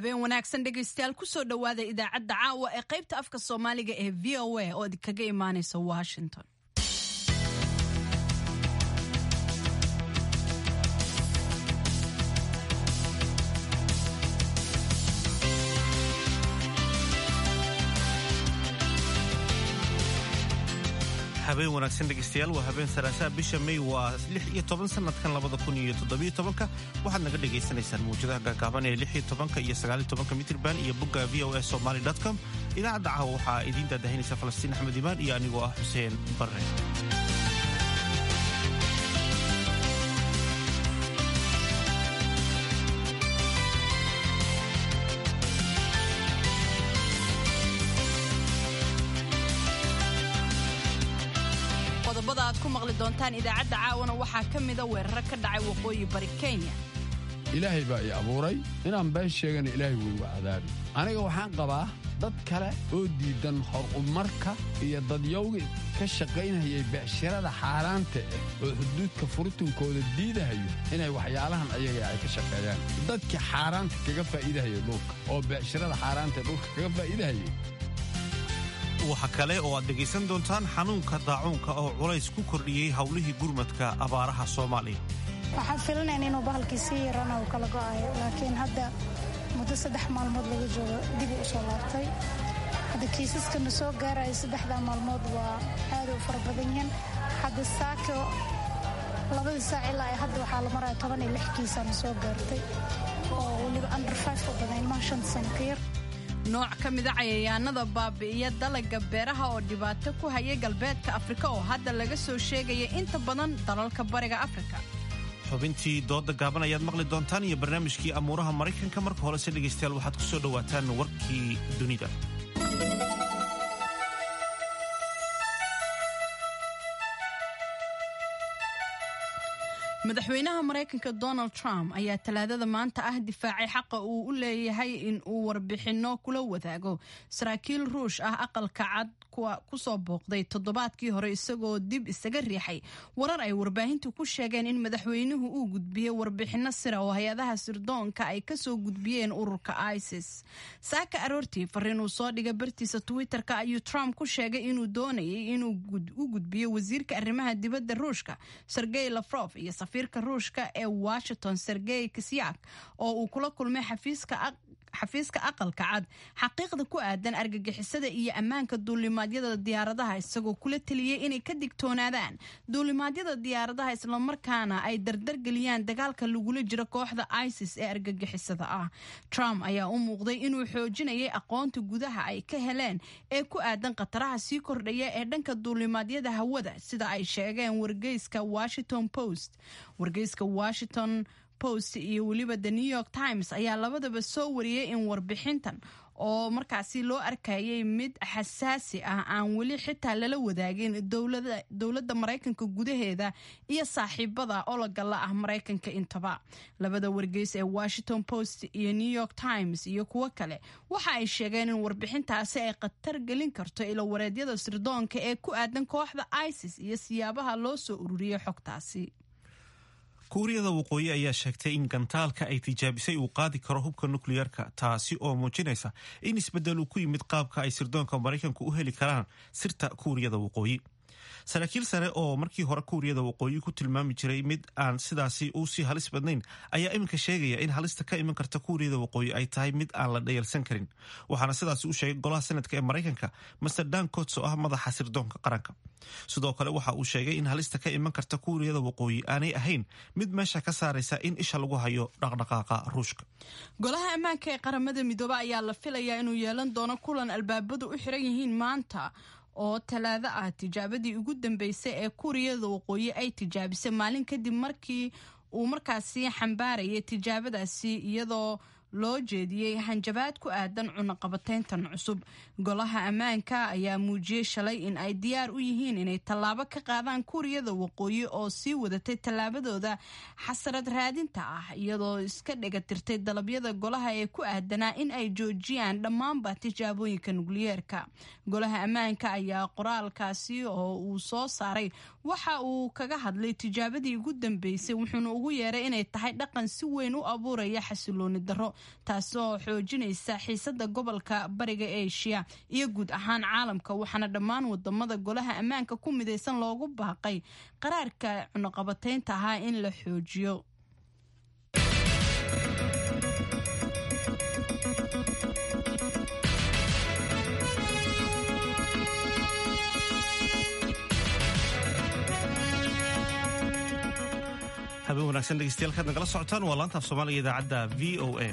habeen wanaagsan dhegaystayaal kusoo dhowaada idaacadda caawa ee qaybta afka soomaaliga ee v o a oo idinkaga imaanaysa washington habeen wanaagsan dhegeystayaal waa habeen salaasaha bisha may waa lix iyo toban sanadkan labada kun iyo toddobiyo tobanka waxaad naga dhagaysanaysaan mawjadaha gaagaaban ee lix iyo tobanka iyo sagaaliyo tobanka mitrban iyo bogga v o a somaly com idaacadda caawa waxaa idiin daadahinaysa falastiin axmed imaan iyo anigoo ah xuseen barre qodobada aad ku maqli doontaan idaacadda caawana waxaa ka mida weeraro ka dhacay waqooyi bari kenya ilaahay baa i abuuray inaan been sheegana ilaahay wuu igu cadaabi aniga waxaan qabaa dad kale oo diidan horumarka iyo dadyowga ka shaqaynayay becshirada xaaraanta ah oo xuduudka furitunkooda diidahayo inay waxyaalahan ayaga ay ka shaqeeyaan dadkii xaaraanta kaga faa'iidahaya dhulka oo becshirada xaaraanta ee dhulka kaga faa'iidahayay waxa kale oo aad dhegaysan doontaan xanuunka daacuunka oo culays ku kordhiyey howlihii gurmadka abaaraha soomaaliya waxaan filinayn inuu bahalkii sii yarana uu kala go'ayo laakiin hadda muddo saddex maalmood laga joogo dibu u soo laabtay hadda kiisaskana soo gaaraya saddexdaa maalmood waa aaday u fara badan yihiin hadda saako labadii saac ilaa ay hadda waxaa la maraya toban iyo lix kiisana soo gaartay oo weliba under five u badan ilmaha shan sano ka yar nooc ka mida cayayaanada baabi'iya dalaga beeraha oo dhibaato ku hayay galbeedka afrika oo hadda laga soo sheegaya inta badan dalalka bariga afrika xubintii dooda gaaban ayaad maqli doontaan iyo barnaamijkii amuuraha maraykanka marka horese dhegaystayaal waxaad ku soo dhowaataan warkii dunida madaxweynaha maraykanka donald trump ayaa talaadada maanta ah difaacay xaqa uu u leeyahay in uu warbixinno kula wadaago saraakiil ruush ah aqalka cad kusoo booqday toddobaadkii hore isagoo dib isaga riixay warar ay warbaahintu ku sheegeen in madaxweynuhu uu gudbiyey warbixinno sira oo hay-adaha sirdoonka ay kasoo gudbiyeen ururka isis saaka aroortii fariin uu soo dhigay bartiisa twitter-ka ayuu trump ku sheegay inuu doonayay inuu u gudbiyo wasiirka arrimaha dibadda ruushka sergey lafrof iyo safiirka ruushka ee washington sergey kisyak oo uu kula kulmay xafiiska xafiiska aqalka cad xaqiiqda ku aadan argagixisada iyo ammaanka duulimaadyada diyaaradaha isagoo kula teliyey inay ka digtoonaadaan duulimaadyada diyaaradaha islamarkaana ay dardargeliyaan dagaalka lagula jiro kooxda isis ee argagixisada ah trump ayaa u muuqday inuu xoojinayay aqoonta gudaha ay ka heleen ee ku aadan khataraha sii kordhaya ee dhanka duulimaadyada hawada sida ay sheegeen wargeyska washington post wargeyska washington post iyo weliba the new york times ayaa labadaba soo wariyey in warbixintan oo markaasi loo arkayay mid xasaasi ah aan weli xitaa lala wadaagin dowladda maraykanka gudaheeda iyo saaxiibada ologala ah maraykanka intaba labada wargeys ee washington post iyo new york times iyo kuwo kale waxa ay sheegeen in warbixintaasi ay khatar gelin karto ilowareedyada sirdoonka ee ku aadan kooxda isis iyo siyaabaha loo soo ururiyey xogtaasi kuuriyada waqooyi ayaa sheegtay in gantaalka ay tijaabisay uu qaadi karo hubka nukliyeerka taasi oo muujinaysa in isbeddel uu ku yimid qaabka ay sirdoonka maraykanku u heli karaan sirta kuuriyada waqooyi saraakiil sare oo markii hore kuuriyada waqooyi ku tilmaami jiray mid aan sidaasi u sii halis badnayn ayaa iminka sheegaya in halista ka iman karta kuuriyada waqooyi ay tahay mid aan la dhayalsan karin waxaana sidaasi u sheegay golaha sanadka ee maraykanka master dan cots oo ah madaxa sirdoonka qaranka sidoo kale waxa uu sheegay in halista ka iman karta kuuriyada waqooyi aanay ahayn mid meesha ka saaraysa in isha lagu hayo dhaqdhaqaaqa ruushka golaha ammaanka ee qaramada midoobe ayaa la filayaa inuu yeelan doono kulan albaabadu u xiran yihiin maanta oo talaado ah tijaabadii ugu dambeysay ee kuuriyada waqooyi ay tijaabisay maalin kadib markii uu markaasi xambaarayay tijaabadaasi iyadoo loo jeediyey hanjabaad ku aadan cunaqabateyntan cusub golaha ammaanka ayaa muujiyey shalay in ay diyaar u yihiin inay tallaabo ka qaadaan kuuriyada waqooyi oo sii wadatay tallaabadooda xasarad raadinta ah iyadoo iska dhegatirtay dalabyada golaha ee ku aadanaa in ay joojiyaan dhammaanba tijaabooyinka nukliyeerka golaha ammaanka ayaa qoraalkaasi oo uu soo saaray waxa uu kaga hadlay tijaabadii ugu dambeysay wuxuuna ugu yeeray inay tahay dhaqan si weyn u abuuraya xasilooni darro taasoo xoojinaysa xiisada gobolka bariga asia iyo guud ahaan caalamka waxaana dhammaan wadamada golaha ammaanka ku midaysan loogu baaqay qaraarka cunuqabataynta ahaa in la xoojiyo habeen wanaagsan dhegeystayaal kaad nagala socotaan waa laanta af soomaaliga idaacadda v o a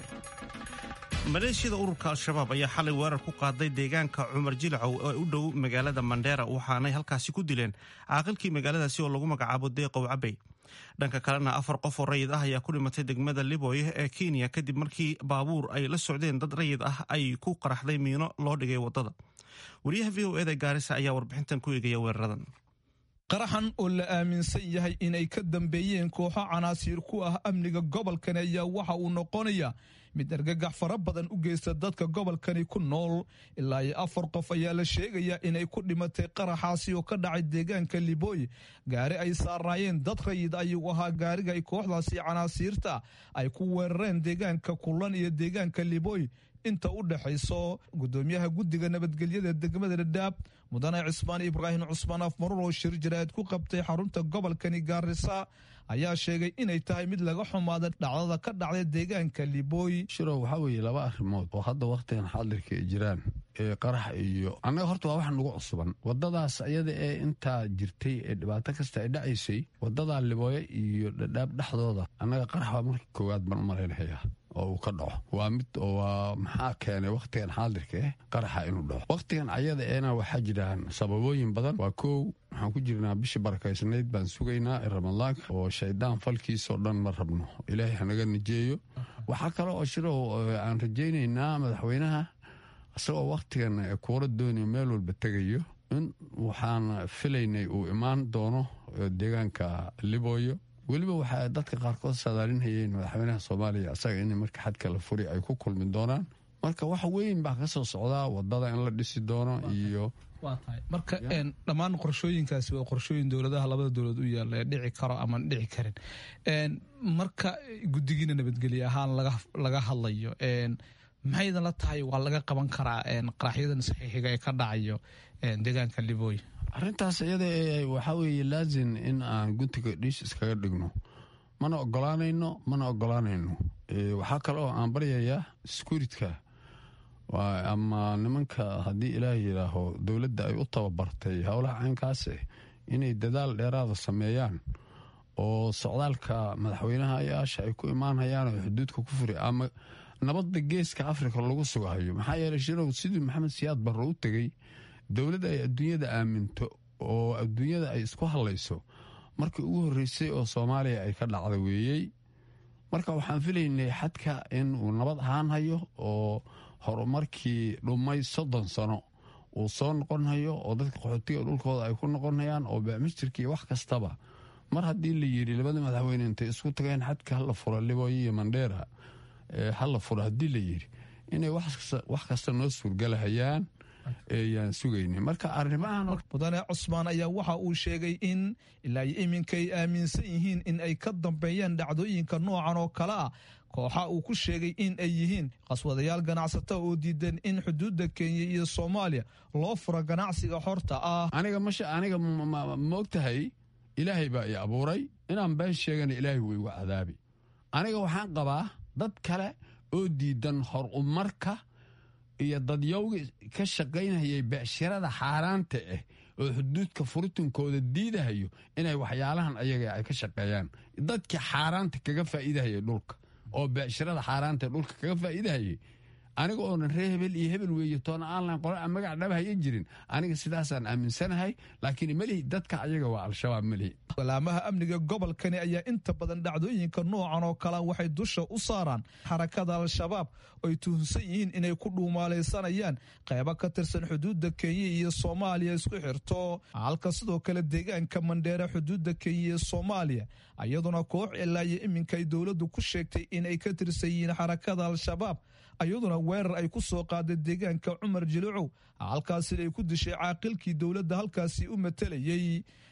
maleeshiyada ururka al-shabaab ayaa xalay weerar ku qaaday deegaanka cumar jilcow ee u dhow magaalada mandheera waxaanay halkaasi ku dileen caaqilkii magaaladaasi oo lagu magacaabo deeqow cabey dhanka kalena afar qof oo rayid ah ayaa ku dhimatay degmada liboye ee kenya kadib markii baabuur ay la socdeen dad rayid ah ay ku qaraxday miino loo dhigay waddada wariyaha v o eda gaarisa ayaa warbixintan ku eegaya weeraradan qaraxan oo la aaminsan yahay inay ka dambeeyeen kooxo canaasiir ku ah amniga gobolkani ayaa waxa uu noqonaya mid argagax fara badan u geysta dadka gobolkani ku nool ilaa iyo afar qof ayaa la sheegayaa inay ku dhimatay qaraxaasi oo ka dhacay deegaanka libooy gaari ay saarnaayeen dad rayid ayuu ahaa gaariga ay kooxdaasi canaasiirta ay ku weerareen deegaanka kullan iyo deegaanka libooy inta u dhexayso gudoomiyaha guddiga nabadgelyada degmada dhadhaab mudane cismaan ibraahim cusmaan afmarur oo shir jaraa'id ku qabtay xarunta gobolkani gaarisa ayaa sheegay inay tahay mid laga xumaada dhacdada ka dhacday deegaanka libooy shirow waxaa weeye laba arrimood oo hadda wakhtigan xaadirka ay jiraan ee qarax iyo annaga horta waa wax nagu cusuban waddadaas ayada ee intaa jirtay ee dhibaato kasta ay dhacaysay waddadaa libooye iyo dhadhaab dhexdooda annaga qarax baa marka koowaad baan u malaynahayaa oo uu ka dhaco waa mid waa maxaa keenay wakhtigan xaadirka eh qaraxa inuu dhaco wakhtigan ayada eena waxaa jiraan sababooyin badan waa kow waxaan ku jirnaa bishii barakaysnayd baan sugaynaa ee ramadaanka oo shaydaan falkiisoo dhan ma rabno ilaahay hanaga najeeyo waxaa kale oo shirow aan rajaynaynaa madaxweynaha isagoo wakhtigan kuura doonaya meel walba tegayo in waxaan filaynay uu imaan doono deegaanka libooyo weliba waxaa dadka qaarkood saadaalinhayeen madaxweynaha soomaaliya isaga in marka xadka la furi ay ku kulmi doonaan marka wax weyn baa ka soo socdaa wadada in la dhisi doono iyo marka dhammaan qorshooyinkaasi waa qorshooyin dowladaha labada dowlad u yaalla ee dhici karo ama dhici karin marka guddigiina nabadgelye ahaan laga hadlayo maxaydan la tahay waa laga qaban karaa qaraxyadan saxiixiga ee ka dhacayo deegaanka libooy arrintaas iyada waxaa weeye laazim in aan guntiga dhiis iskaga dhigno mana ogolaanayno mana ogolaanayno waxaa kale oo aan baryayaa skuuritka ama nimanka haddii ilaah yidhaaho dowladda ay u tababartay howlaha caynkaase inay dadaal dheeraada sameeyaan oo socdaalka madaxweynaha ayaasha ay ku imaanhayaan oo xuduudka ku furi ama nabadda geeska afrika lagu sugahayo maxaa yeeley shirow sidii maxamed siyaad barro u tegey dowladda ay adduunyada aaminto oo adduunyada ay isku hadlayso markii ugu horreysay oo soomaaliya ay ka dhacda weeyey marka waxaan filaynay xadka in uu nabad ahaan hayo oo horumarkii dhumay soddon sano uu soo noqonhayo oo dadka qaxootiga dhulkooda ay ku noqonhayaan oo bamistirkii wax kastaba mar haddii la yidhi labada madaxweyne intay isku tageen xadka hala furo libooyo iyo mandheera hala furo haddii la yidhi inay wax kasta noo suurgalahayaan yaan sugayni marka arrimahan mudane cusmaan ayaa waxa uu sheegay in ilaa iyo iminka ay aaminsan yihiin in ay ka dambeeyaan dhacdooyinka noocan oo kale ah kooxa uu ku sheegay in ay yihiin qaswadayaal ganacsata oo diidan in xuduudda kenya iyo soomaaliya loo furo ganacsiga xorta ah aniga masha aniga maogtahay ilaahay baa i abuuray inaan been sheegana ilaahay way igu cadaabi aniga waxaan qabaa dad kale oo diidan hor umarka iyo dadyowga ka shaqaynayay becshirada xaaraanta ah oo xuduudka furitinkooda diidahayo inay waxyaalahan ayaga ay ka shaqeeyaan dadkii xaaraanta kaga faa'iidahayay dhulka oo becshirada xaaraanta dhulka kaga faa'iidahayay aniga oonan ree hebel iyo hebel weeye toona aanlan qora aan magac dhabahaya jirin aniga sidaasaan aaminsanahay laakiin melihi dadka ayaga waa al-shabaab melihi walaamaha amniga gobolkani ayaa inta badan dhacdooyinka noocan oo kale waxay dusha u saaraan xarakada al-shabaab oy tuhunsan yihiin inay ku dhuumaalaysanayaan qaybo ka tirsan xuduudda kenya iyo soomaaliya isku xirto halka sidoo kale deegaanka mandheere xuduudda kenya iyo soomaaliya iyaduna koox ilaa iyo iminka ay dowladdu ku sheegtay inay ka tirsan yihiin xarakada al-shabaab iyaduna weerar ay ku soo qaaday deegaanka cumar jilicow halkaasina ay ku dishay caaqilkii dowladda halkaasi u matelayey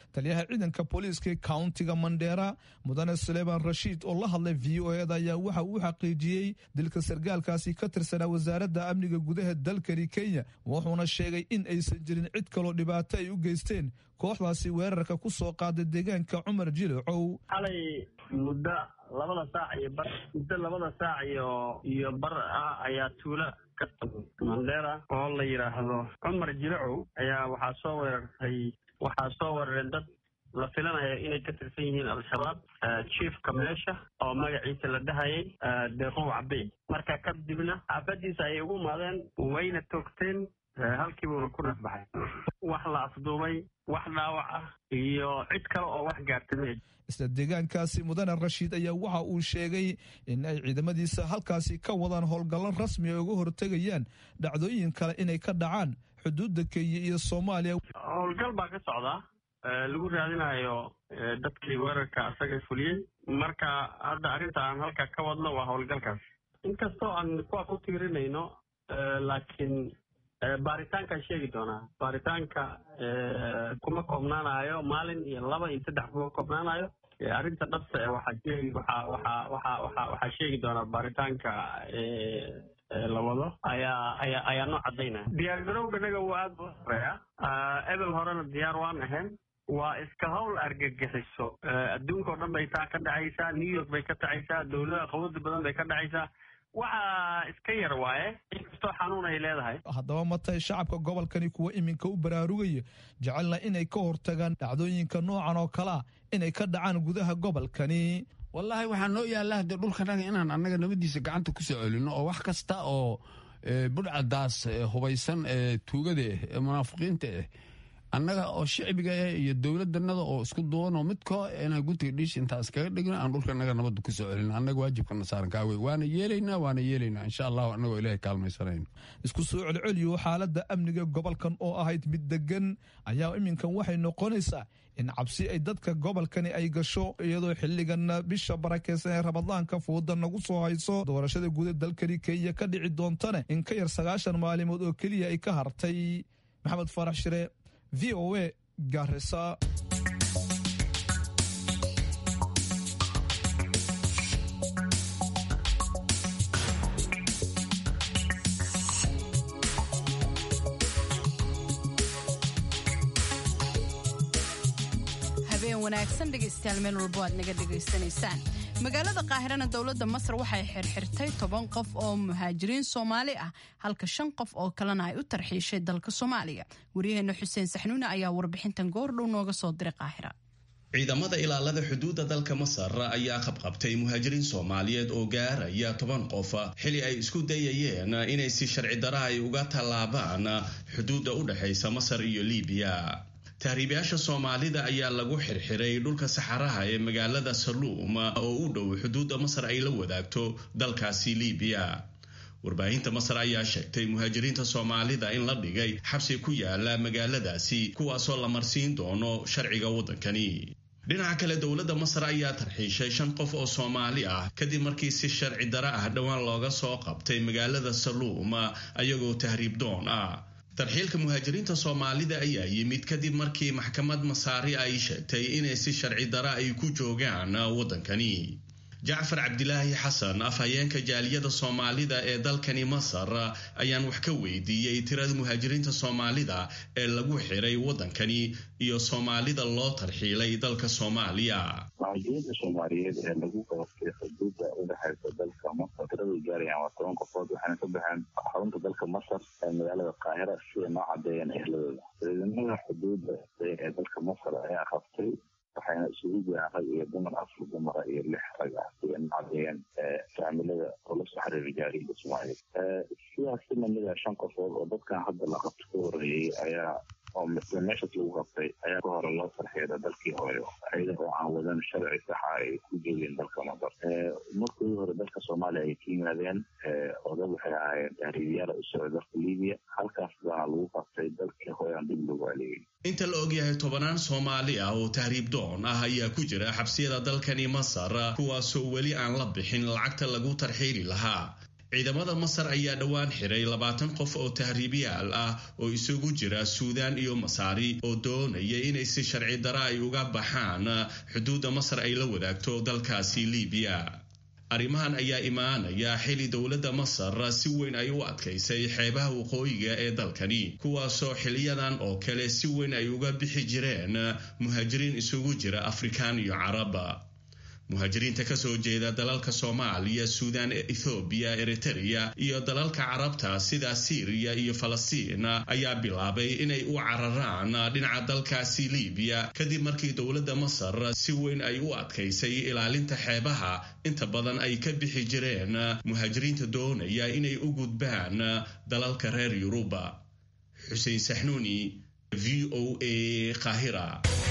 taliyaha ciidanka booliiska countiga mandheera mudane suleiman rashiid oo la hadlay v o eda ayaa waxa uu xaqiijiyey dilka sargaalkaasi ka tirsanaa wasaaradda amniga gudaha dalkani kenya wuxuuna sheegay in aysan jirin cid kaloo dhibaato ay u geysteen kooxdaasi weerarka ku soo qaaday deegaanka cumar jilocow xalay muddo labada saac iyo bar muddo labada saac iyo iyo bar ah ayaa tuula mandera oo la yidhaahdo cumar jilacow ayaa waxaa soo weerartay waxaa soo weerareen dad la filanayo inay ka tirsan yihiin al-shabaab chiefka meesha oo magaciisa la dhahayay deeqow cabey marka kadibna xaafadiisa ayay ugu imaadeen wayna toogteen halkiibuuna ku dhasbaxay wax la afduubay wax dhaawac ah iyo cid kale oo wax gaartay isla deegaankaasi mudane rashiid ayaa waxa uu sheegay in ay ciidamadiisa halkaasi ka wadaan howlgallo rasmi ay uga hortegayaan dhacdooyin kale inay ka dhacaan xuduudda kenya iyo soomaaliya howlgal baa ka socdaa lagu raadinayo dadkii weerarka asaga fuliyey marka hadda arrinta aan halka ka wadno waa howlgalkaas inkastoo aan kuwa ku tiirinayno laakiin baaritaankaan sheegi doonaa baaritaanka kuma koobnaanayo maalin iyo laba iyo saddex kuma koobnaanayo arrinta dhabta e waxaa sheegi waxaa waxaa waxaa waxaa waxaa sheegi doonaa baaritaanka la wado ayaa ayaa ayaa noo cadaynaya diyaar garowganaga waa aad u horeeya ebel horena diyaar waan ahayn waa iska howl argagixiso adduunka oo dhan bay taa ka dhacaysaa new york bay ka dhacaysaa dowlada qawada badan bay ka dhacaysaa waxaa iska yar waaye inkastoo xanuun ay leedahay haddaba matay shacabka gobolkani kuwa iminka u baraarugaya jecelna inay ka hortagaan dhacdooyinka noocan oo kalea inay ka dhacaan gudaha gobolkani wallaahi waxaa noo yaalla haddee dhulkanaga inaan annaga nabadiisa gacanta ku soo celino oo wax kasta oo budhcadaas hubaysan ee tuugada ah ee munaafiqiinta ah annaga oo shicbiga ah iyo dowladdanada oo isku duwanoo midkoo inaan guntiga dhiish intaa iskaga dhigno aan dhulkanaga nabadda ku soo celino annaga waajibkana saaran kaawey waana yeelaynaa waana yeelaynaa insha allahu annagoo ilaahay kaalmaysanayno isku soo celceliyo xaaladda amniga gobolkan oo ahayd mid degan ayaa iminkan waxay noqonaysaa in cabsi ay dadka gobolkani ay gasho iyadoo xilligan bisha barakeysan ee rabadaanka fuuda nagu soo hayso doorashada guuda dalkani kenya ka dhici doontane in ka yar sagaashan maalimood oo keliya ay ka hartay maxamed faarax shire v o a garisa wanaagsan dhegaystayaal meel walbo aad naga dhegaysanaysaan magaalada qaahirana dowladda masar waxay xirxirtay toban qof oo muhaajiriin soomaali ah halka shan qof oo kalena ay u tarxiishay dalka soomaaliya waryaheena xuseen saxnuune ayaa warbixintan goordhow nooga soo diray qaahira ciidamada ilaalada xuduudda dalka masar ayaa qabqabtay muhaajiriin soomaaliyeed oo gaaraya toban qof xili ay isku dayayeen inay si sharci dara ay uga tallaabaan xuduudda u dhexaysa masar iyo libiya tahriibayaasha soomaalida ayaa lagu xirxiray dhulka saxaraha ee magaalada saluum oo u dhow xuduudda masar ay la wadaagto dalkaasi libiya warbaahinta masar ayaa sheegtay muhaajiriinta soomaalida in la dhigay xabsi ku yaala magaaladaasi kuwaasoo la marsiin doono sharciga waddankani dhinaca kale dowladda masar ayaa tarxiishay shan qof oo soomaali ah kadib markii si sharci dara ah dhowaan looga soo qabtay magaalada saluum ayagoo tahriib doon ah tarxiilka muhaajiriinta soomaalida ayaa yimid kadib markii maxkamad masaari ay sheegtay inay si sharci dara ay ku joogaan waddankani jacfar cabdilaahi xasan afhayeenka jaaliyada soomaalida ee dalkani masar ayaan wax ka weydiiyey tirada muhaajiriinta soomaalida ee lagu xiray waddankani iyo soomaalida loo tarxiilay dalka soomaaliya muhaajiriinta soomaaliyeed ee lagu qabatay xuduudda udhexaysa dalka masar tiradu gaarayaan waa toban qofood waxayna ka baxeen xarunta dalka masar ee magaalada qaahira si ay noo cadeeyeen ehladooda ciidamada xuduudda ee dalka masar ayaa qabtay waxayna isugu jiraan rag iyo dumar afar dumara iyo lix rag ah si ay cadeeyeen faamilada oo la soo xiriira jaariyada soomaaliyeed sidaas si lamida shan qofood oo dadkan hadda la qabto ka horeeyey ayaa oo misle meeshaas lagu qabtay ayaa ka hore loo sarxeeda dalkii hooyo ayada oo aan wadan sharci saxa ay ku joogeen dalka masar markii hore dalka soomaaliya ay ka yimaadeen oo dad waxay ahaayeen tahriibiyaala u socda dalka libiya halkaas baana lagu qabtay dalkii hooyo aan dib loogu aleeyay inta la ogyahay tobanaan soomaali ah oo tahriib doon ah ayaa ku jira xabsiyada dalkani masar kuwaasoo weli aan la bixin lacagta lagu tarxiili lahaa ciidamada masar ayaa dhowaan xiray labaatan qof oo tahriibyaal ah oo isugu jira suudaan iyo masaari oo doonaya inay si sharci dara ay uga baxaan xuduudda masar ay la wadaagto dalkaasi libiya arrimahan ayaa imaanaya xili dowladda masar si weyn ay u adkaysay xeebaha waqooyiga ee dalkani kuwaasoo xiliyadan oo kale si weyn ay uga bixi jireen muhaajiriin isugu jira afrikaan iyo carab muhaajiriinta kasoo jeeda dalalka soomaaliya suudaan ethoobiya eritereya iyo dalalka carabta sida siiriya iyo falastiin ayaa bilaabay inay u cararaan dhinaca dalkaasi libiya kadib markii dowladda masar si weyn ay u adkaysay ilaalinta xeebaha inta badan ay ka bixi jireen muhaajiriinta doonaya inay u gudbaan dalalka reer yuruba xuseen saxnuuni v o a qahira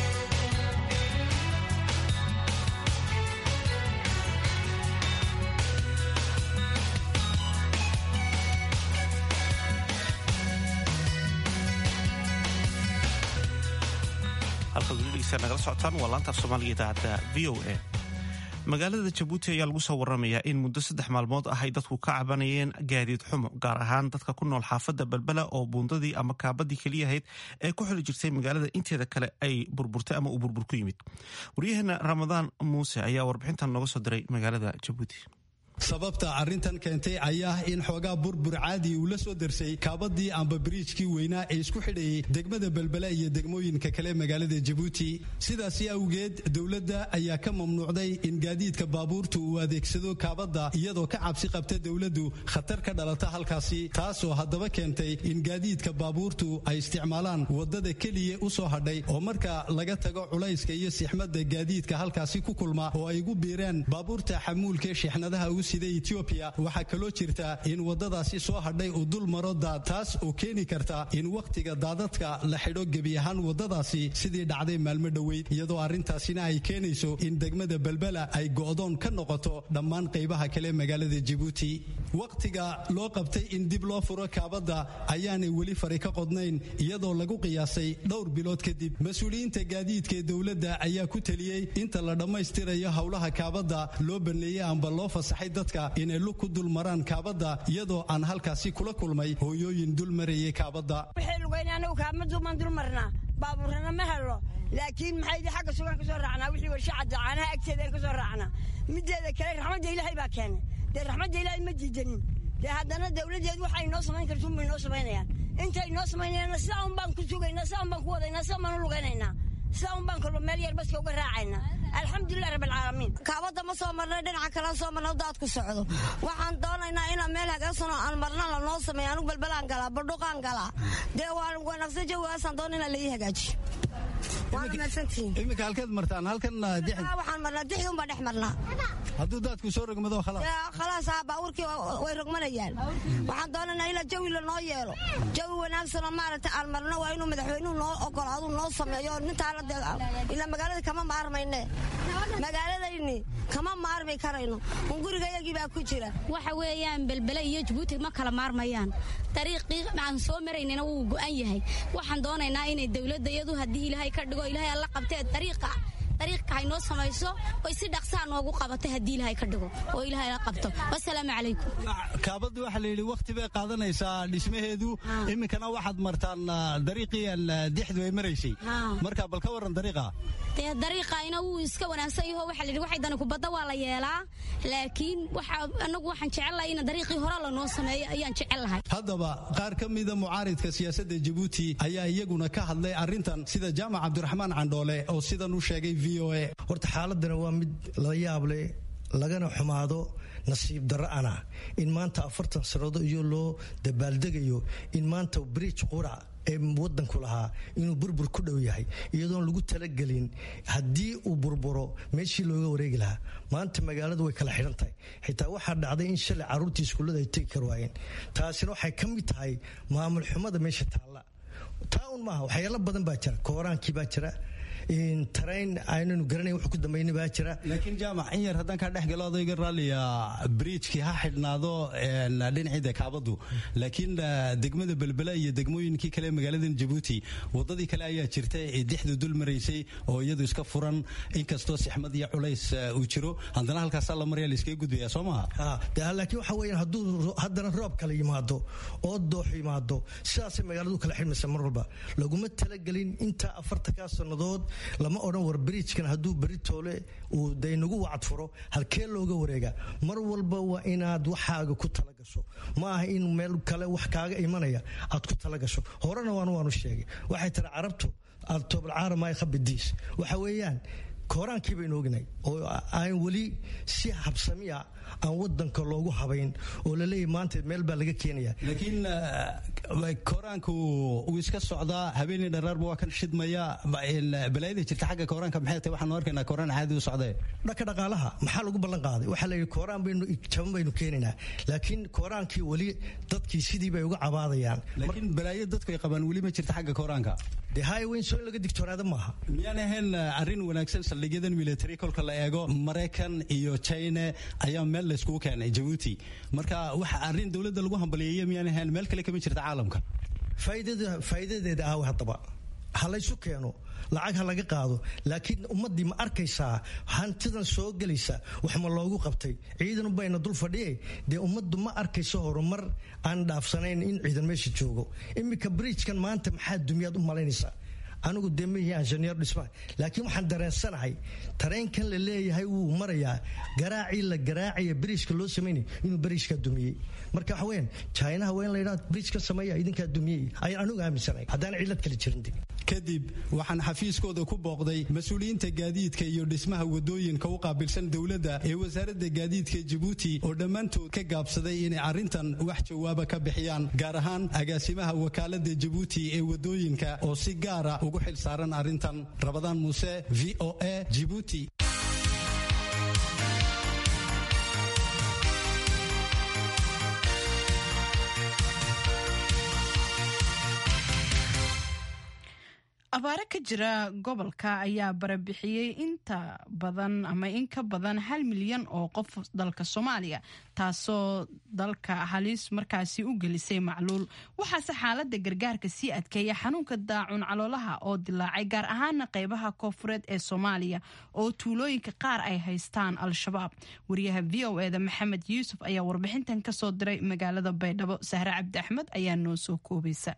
nagala socotaan waa laanta af soomaaliga idaacadda v o a magaalada jabuuti ayaa lagu soo waramayaa in muddo saddex maalmood ah ay dadku ka cabanayeen gaadiid xumo gaar ahaan dadka ku nool xaafadda balbela oo buundadii ama kaabadii keliyahayd ee ku xili jirtay magaalada inteeda kale ay burburtay ama uu burbur ku yimid waryaheena ramadaan muuse ayaa warbixintan nooga soo diray magaalada jabuuti sababta arrintan keentay ayaa in xoogaa burbur caadi uu la soo darsay kaabadii amba biriijkii weynaa ee isku xidhayay degmada belbela iyo degmooyinka kale magaalada jabuuti sidaasi awgeed dowladda ayaa ka mamnuucday in gaadiidka baabuurta uu adeegsado kaabadda iyadoo ka cabsi qabta dowladdu khatar ka dhalata halkaasi taasoo haddaba keentay in gaadiidka baabuurtu ay isticmaalaan waddada keliya u soo hadhay oo marka laga tago culayska iyo sixmadda gaadiidka halkaasi ku kulma oo ay ugu biiraan baabuurta xamuulkaee sheexnadaha ugu sida etoobiya waxaa kaloo jirta in waddadaasi soo hadhay uu dul maro daad taas oo keeni karta in wakhtiga daadadka la xidho gebi ahaan waddadaasi sidii dhacday maalmo dhoweyd iyadoo arrintaasina ay keenayso in degmada belbela ay go'doon ka noqoto dhammaan qaybaha kale magaalada jabuuti wakhtiga loo qabtay in dib loo furo kaabadda ayaanay weli fari ka qodnayn iyadoo lagu qiyaasay dhowr bilood kadib mas-uuliyiinta gaadiidka ee dowladda ayaa ku teliyey inta la dhammaystirayo howlaha kaabadda loo baneeyey amba loo fasaxay dadka inay lug ku dul maraan kaabadda iyadoo aan halkaasi kula kulmay hooyooyin dul marayay kaabadda waxay lugayn anagu kaamaduumaan dul marnaa baabuurana ma helo laakiin maxay xagga sugan ka soo raacnaa wixii warshacadda caanaha agteedaan ka soo raacnaa mideeda kale raxmadda ilaahay baa keenay dee raxmadda ilaahay ma diidanin dee haddana dawladdeed waxay noo samayn kartuun bay noo samaynayaan intay noo samaynayaanna sidaa un baan ku sugaynaa sidaa un baan ku wadaynaa sidaa baan u lugaynaynaa sidaa un baan kolba meel yar baska uga raacaynaa alxamdulilah rabbilcaalamiin kaabadda ma soo marnay dhinaca kale soo marna daad ku socdo waxaan doonaynaa inaan meel hagaagsanoo aan marna la noo sameeyo anugu balbalaan galaa badhuqaan galaa dee waan wanaagsan jawigaasaan doona inaan la ii hagaajiyo iminka halkeed martaan halkan waxaan marnaa dixdun baa dhex marnaa hadduu daadku soo rogmado khalaas khalaas haa baabuurkii way rogmanayaan waxaan doonaynaa in jawi la noo yeelo jawi wanaagsanoo maaragtay aan marno waa inuu madaxweynuhu noo ogolaadu noo sameeyo nintaana dee ilaa magaalada kama maarmayne magaaladayni kama maarmi karayno un gurigayagii baa ku jira waxa weeyaan belbele iyo jabuuti ma kala maarmayaan dariiqii aan soo maraynana wuu go'an yahay waxaan doonaynaa inay dowladda iyadu haddii ilaahay ka dhigo ilaahay alla qabtee dariiqa dariiqa hay noo samayso oy si dhaqsaa noogu qabatay haddii ilaahay ka dhigo oo ilaahay la qabto wasalaamu calaykum kaabadda waxaa la yidhi wakhti bay qaadanaysaa dhismaheedu iminkana waxaad martaan dariiqii dixdu ay maraysay marka bal ka warran dariiqa dee dariiqayna wuu iska wanaagsan yaho waxaa la yidhi waxay dani kubadda waa la yeelaa laakiin waxa anagu waxaan jecellahay in dariiqii hore lanoo sameeyo ayaan jecel lahay haddaba qaar ka mida mucaaridka siyaasadda jabuuti ayaa iyaguna ka hadlay arrintan sida jaamac cabdiraxmaan candhoole oo sidan u sheegay v o a horta xaaladana waa mid la yaab leh lagana xumaado nasiib dara'ana in maanta afartan sanado iyo loo dabaaldegayo in maanta bridge qurac ee wadanku lahaa inuu burbur ku dhow yahay iyadoon lagu talagelin haddii uu burburo meeshii looga wareegi lahaa maanta magaaladu way kala xidhan tahay xitaa waxaa dhacday in shalay carruurtii iskuullada ay tegi kar waayeen taasina waxay ka mid tahay maamul xumada meesha taalla taa un maaha waxyaalo badan baa jira kooraankii baa jira tarayn aynanu garanayn wax ku dambayna baa jira laakiin jaamac in yar haddaan kaa dhex galo odayga raalliya bridjkii ha xidhnaado dhinaciida kaabadu laakiin degmada belbela iyo degmooyinkii kale magaaladan jabuuti wadadii kale ayaa jirta ee dixdu dul maraysay oo iyadu iska furan inkastoo sixmad iyo culays uu jiro haddana halkaasaa la maraya laiskaga gudbaya soo maha laakiin waxa weeyaan hadduu haddana roob kale yimaado oo doox yimaado sidaasay magaaladu kala xidhmaysa mar walba laguma talagelin intaa afartankaa sannadood lama odhan war bridjkan hadduu beritoole uu de inagu wacad furo halkee looga wareega mar walba waa inaad waxaaga ku talagasho ma aha in meel kale wax kaaga imanaya aad ku talagasho horena waan waanu sheegay waxay tiri carabtu altoobalcaaramay khabidiis waxa weeyaan kooraankii baynu ognahay oo aan weli si habsamiya aan wadanka loogu habayn oo laleeyahy maanta meel baa laga keenaya laakiin kooraanku uu iska socdaa habeenii dharaarba waa kan shidmaya balaayada jirta xagga kooraanka maxay tahay waxaanu arkaynaa kooraan caadi u socdee dhanka dhaqaalaha maxaa lagu ballan qaaday waxaa la yidhi kooraan baynu jaban baynu keenaynaa laakiin kooraankii weli dadkii sidii bay uga cabaadayaan laakiin balaayo dadku ay qabaan weli ma jirta xagga kooraanka dee highwayn soo in laga digtoonaada maaha miyaan ahayn arrin wanaagsan saldhigyadan military kolka la eego maraykan iyo china ayaa meel layskugu keenay jabuuti marka waxa arrin dowladda lagu hambaliyeeya miyaan ahayn meel kale kama jirta caalamka faa'iidadeeda aawe haddaba ha laysu keeno lacag ha laga qaado laakiin ummaddii ma arkaysaa hantidan soo gelaysa wax ma loogu qabtay ciidan bayna dul fadhiye dee ummaddu ma arkayso horumar aan dhaafsanayn in ciidan meesha joogo iminka bridjkan maanta maxaa dumiyaad u malaynaysaa anigu dee maihi injineer dhisma laakiin waxaan dareensanahay tareenkan la leeyahay wuu marayaa garaacii la garaacaya bridjka loo samaynay inuu bridjka dumiyey marka waxa weyaan chinaha waa in la yidhaha bridjka sameeya idinkaa dumiyey ayaan anigu aaminsanahay haddaan cilad kale jirin kadib waxaan xafiiskooda ku booqday mas-uuliyiinta gaadiidka iyo dhismaha wadooyinka u qaabilsan dowladda ee wasaaradda gaadiidka jabuuti oo dhammaantood ka gaabsaday inay arrintan wax jawaaba ka bixiyaan gaar ahaan agaasimaha wakaalada jabuuti ee wadooyinka oo si gaara ugu xil saaran arrintan rabadaan muuse v o a jibuuti abaare ka jira gobolka ayaa barabixiyey inta badan ama in ka badan hal milyan oo qof dalka soomaaliya taasoo dalka halis markaasi u gelisay macluul waxaase xaalada gargaarka sii adkeeya xanuunka daacun caloolaha oo dilaacay gaar ahaana qeybaha koofureed ee soomaaliya oo tuulooyinka qaar ay haystaan al-shabaab wariyaha v o eda maxamed yuusuf ayaa warbixintan kasoo diray magaalada baydhabo sahre cabdi axmed ayaa noo soo koobaysa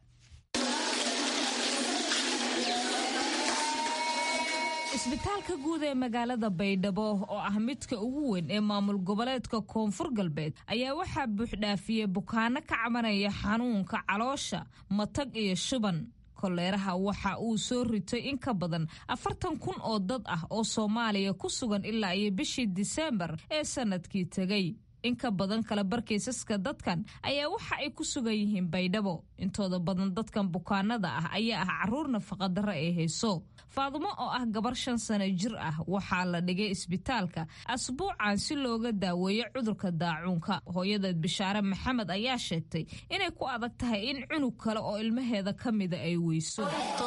isbitaalka guud ee magaalada baydhabo oo ah midka ugu weyn ee maamul goboleedka koonfur galbeed ayaa waxaa buuxdhaafiyey bukaano ka cabanaya xanuunka caloosha matag iyo shuban koleeraha waxa uu soo ritay in ka badan afartan kun oo dad ah oo soomaaliya ku sugan ilaa iyo bishii diseembar ee sannadkii tegey in ka badan kala barkaysaska dadkan ayaa waxa ay ku sugan yihiin baydhabo intooda badan dadkan bukaanada ah ayaa ah caruur nafaqadarro ee hayso faadumo oo ah gabar shan sano jir ah waxaa la dhigay isbitaalka asbuucan si looga daaweeyo cudurka daacuunka hooyadeed bishaare maxamed ayaa sheegtay inay ku adag tahay in cunug kale oo ilmaheeda ka mida ay weyso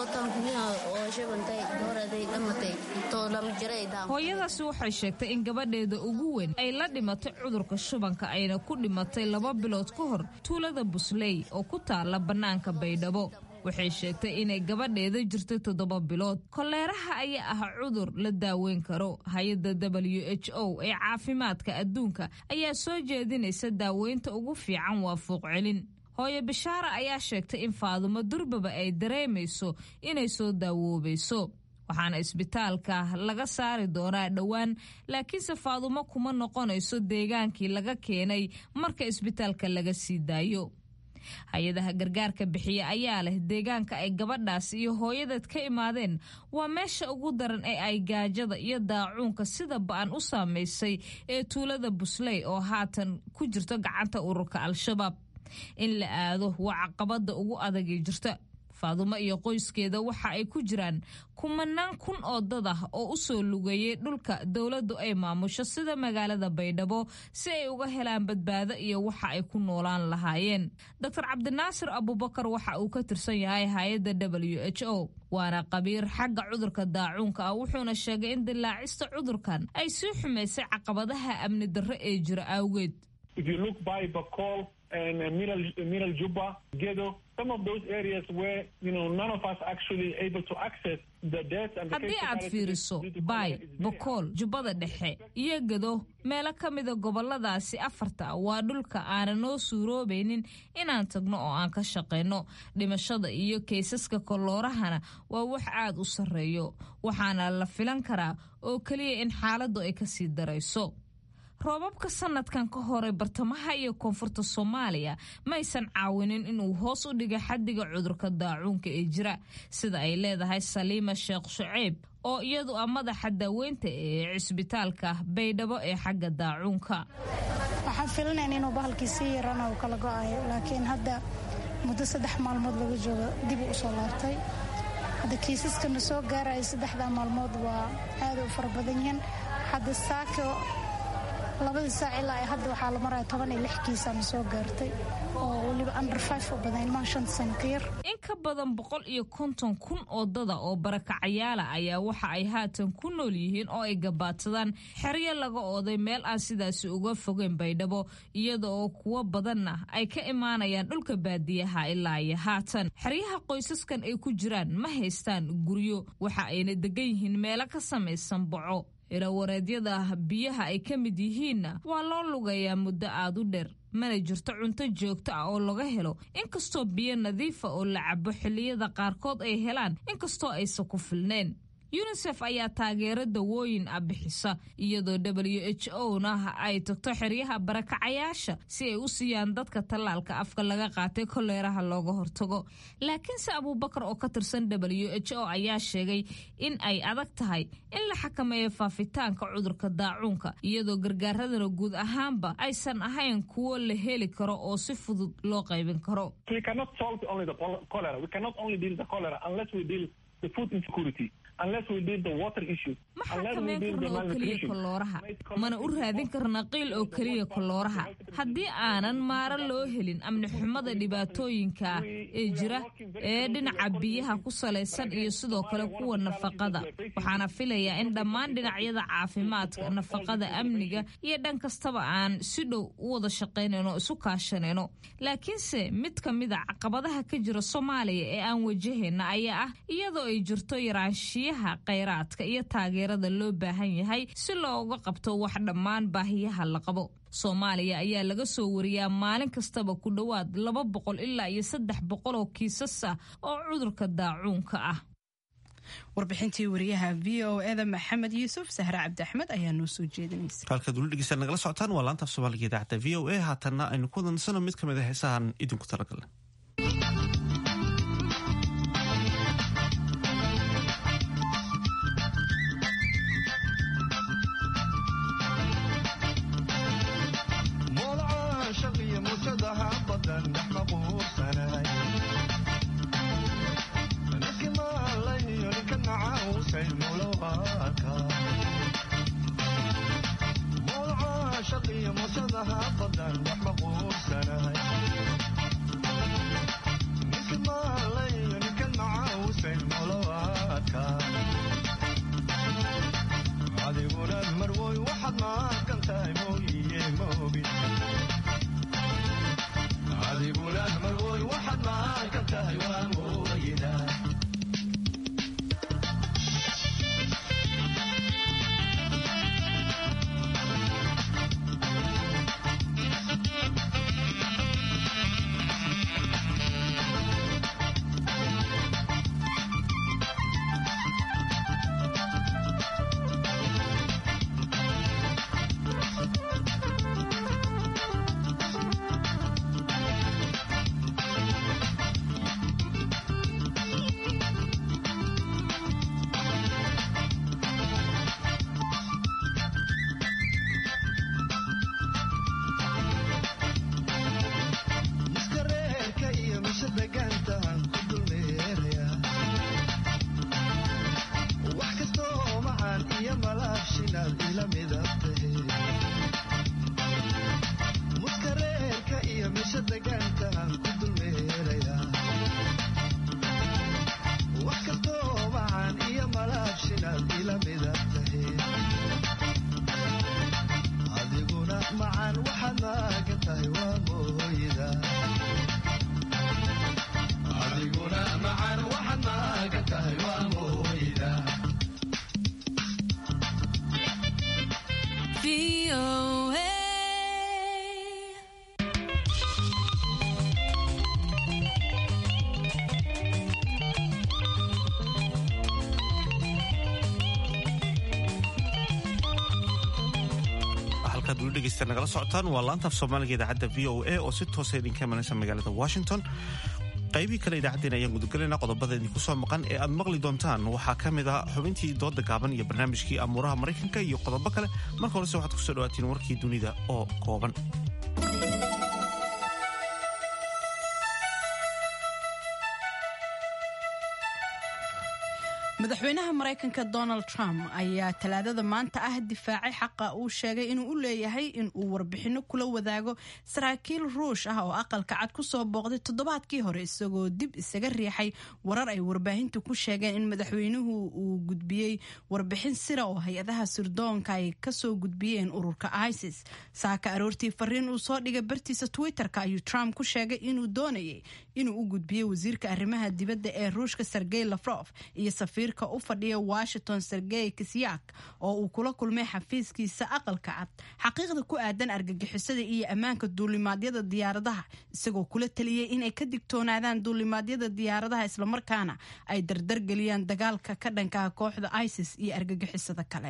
hooyadaasi waxay sheegtay in gabadheeda ugu weyn ay la dhimatay cudurka shubanka ayna ku dhimatay laba bilood ka hor tuulada busley oo ku taala bannaanka baydhabo waxay sheegtay inay gabadheeda jirtay toddoba bilood koleeraha ayaa ah cudur la daaweyn karo hay-adda w h o ee caafimaadka adduunka ayaa soo jeedinaysa daaweynta ugu fiican waa fuuqcelin hooyo bishaara ayaa sheegtay in faadumo durbaba ay dareemayso inay soo daawoobayso waxaana isbitaalka laga saari doonaa dhowaan laakiinse faadumo kuma noqonayso deegaankii laga keenay marka isbitaalka laga sii daayo hay-adaha gargaarka bixiya ayaa leh deegaanka ay gabadhaas iyo hooyadeed ka imaadeen waa meesha ugu daran ee ay gaajada iyo daacuunka sida ba-an u saamaysay ee tuulada busley oo haatan ku jirto gacanta ururka al-shabaab in la aado waa caqabada ugu adagii jirta faadumo iyo qoyskeeda waxa ay ku jiraan kumanaan kun oo dad ah oo u soo lugeeyey dhulka dowladdu ay maamusho sida magaalada baydhabo si ay uga helaan badbaado iyo waxa ay ku noolaan lahaayeen doctor cabdinaasir abubakar waxa uu ka tirsan yahay hay-adda w h o waana qabiir xagga cudurka daacuunka ah wuxuuna sheegay in dilaacista cudurkan ay sii xumaysay caqabadaha amni darro ee jira awgeed and uh, Middle, Middle Juba, Gedo, some of those areas where, you know, none of us actually able to access the death and the haddii aad fiiriso baay bokool jubbada dhexe iyo gedo meelo ka mida goboladaasi afarta ah waa dhulka aanan noo suuroobaynin inaan tagno oo aan ka shaqayno dhimashada iyo kaysaska koloorahana waa wax aad u sarreeyo waxaana la filan karaa oo keliya in xaaladdu ay ka sii darayso roobabka sanadkan ka horay bartamaha iyo koonfurta soomaaliya maysan caawinin inuu hoos u dhiga xaddiga cudurka daacuunka ee jira sida ay leedahay saliima sheekh shuceyb oo iyadu ah madaxa daaweynta ee cisbitaalka baydhabo ee xagga daacuunka waxaan filinayn inuu bahalkii sii yarana uu kala go'ayo laakiin hadda muddo saddex maalmood laga joogo dib u usoo laabtay hadda kiisaskana soo gaaraya saddexdaa maalmood waa aada u fara badan yihiin hadda saako labadii saac ilaa ay hadda waxaa la maraya toban iyo lix kiisaana soo gaartay oo weliba under five u badan ilmaha shanta sano ka yar in ka badan boqol iyo konton kun oo dada oo barakacayaala ayaa waxa ay haatan ku nool yihiin oo ay gabaadsadaan xeryo laga ooday meel aan sidaasi uga fogeyn baydhabo iyada oo kuwo badanna ay ka imaanayaan dhulka baadiyaha ilaa iyo haatan xeryaha qoysaskan ay ku jiraan ma haystaan guryo waxa ayna degan yihiin meelo ka samaysan boco irawareedyada biyaha ay ka mid yihiinna waa loo lugayaa muddo aad u dheer mana jirto cunto joogto ah oo laga helo inkastoo biyo nadiifa oo la cabo xilliyada qaarkood ay helaan inkastoo aysan ku filneen yunisef ayaa taageero dawooyin ah bixisa iyadoo w h o na ay tagto xeryaha barakacayaasha si ay u siiyaan dadka tallaalka afka laga qaatay koleeraha looga hortago laakiinse abuubakar oo ka tirsan w h o ayaa sheegay in ay adag tahay in la xakameeyo faafitaanka cudurka daacuunka iyadoo gargaaradana guud ahaanba aysan ahayn kuwo la heli karo oo si fudud loo qaybin karo ma xakameyn karno oo keliya kolooraha mana u raadin karna qiil oo keliya kolooraha haddii aanan maaro loo helin amni xumada dhibaatooyinka ee jira ee dhinaca biyaha ku salaysan iyo sidoo kale kuwa nafaqada waxaana filayaa in dhammaan dhinacyada caafimaadka nafaqada amniga iyo dhan kastaba aan si dhow u wada shaqaynayno o isu kaashanayno laakiinse mid ka mida caqabadaha ka jira soomaaliya ee aan wajahayna ayaa ah iyadoo ay jirto yaraanshiyaha khayraadka iyo taageerada loo baahan yahay si looga qabto wax dhammaan baahiyaha la qabo soomaaliya ayaa laga soo wariyaa maalin kastaba ku dhowaad laba boqol ilaa iyo saddex boqol oo kiisas ah oo cudurka daacuunka ah warbixintii wariyaha v o eda maxamed yuusuf sahre cabdi axmed ayaa noo soo jeedinaysa halkaad weli dhegeystaad nagala socotaan waa laanta af soomaaliga idaacadda v o a haatanna aynu ku wadansano mid ka mid a heesahan idinku talagalna macaan waxaad maagan tahay waa mooyda adiguna macaan waxaad maagan tahay waa mooyda halkaad weli dhegeysta nagala socotaan waa laanta af soomaaliga idaacadda v o a oo si toosa idinka imanaysa magaalada washington qaybihii kale idaacaddeen ayaan gudagelaynaa qodobada idinku soo maqan ee aad maqli doontaan waxaa ka mid ah xubintii dooda gaaban iyo barnaamijkii amuuraha maraykanka iyo qodobo kale marka horese waxaad kusoo dhawaatiin warkii dunida oo kooban madaxweynaha maraykanka donald trump ayaa talaadada maanta ah difaacay xaqa uu sheegay inuu u leeyahay in uu warbixinno kula wadaago saraakiil ruush ah oo aqalka cad kusoo booqday toddobaadkii hore isagoo dib isaga riixay warar ay warbaahintu ku sheegeen in madaxweynuhu uu gudbiyey warbixin sira oo hay-adaha sirdoonka ay kasoo gudbiyeen ururka isis saaka aroortii fariin uu soo dhigay bartiisa twitter-ka ayuu trump ku sheegay inuu doonayay inuu u gudbiyey wasiirka arrimaha dibadda ee ruushka sergey lafrof iyo safiirka u fadhiya washington sergey kisyak oo uu kula kulmay xafiiskiisa aqalka cad xaqiiqda ku aadan argagixisada iyo ammaanka duulimaadyada diyaaradaha isagoo kula taliyey inay ka digtoonaadaan duulimaadyada diyaaradaha islamarkaana ay dardargeliyaan dagaalka ka dhankaha kooxda isis iyo argagixisada kale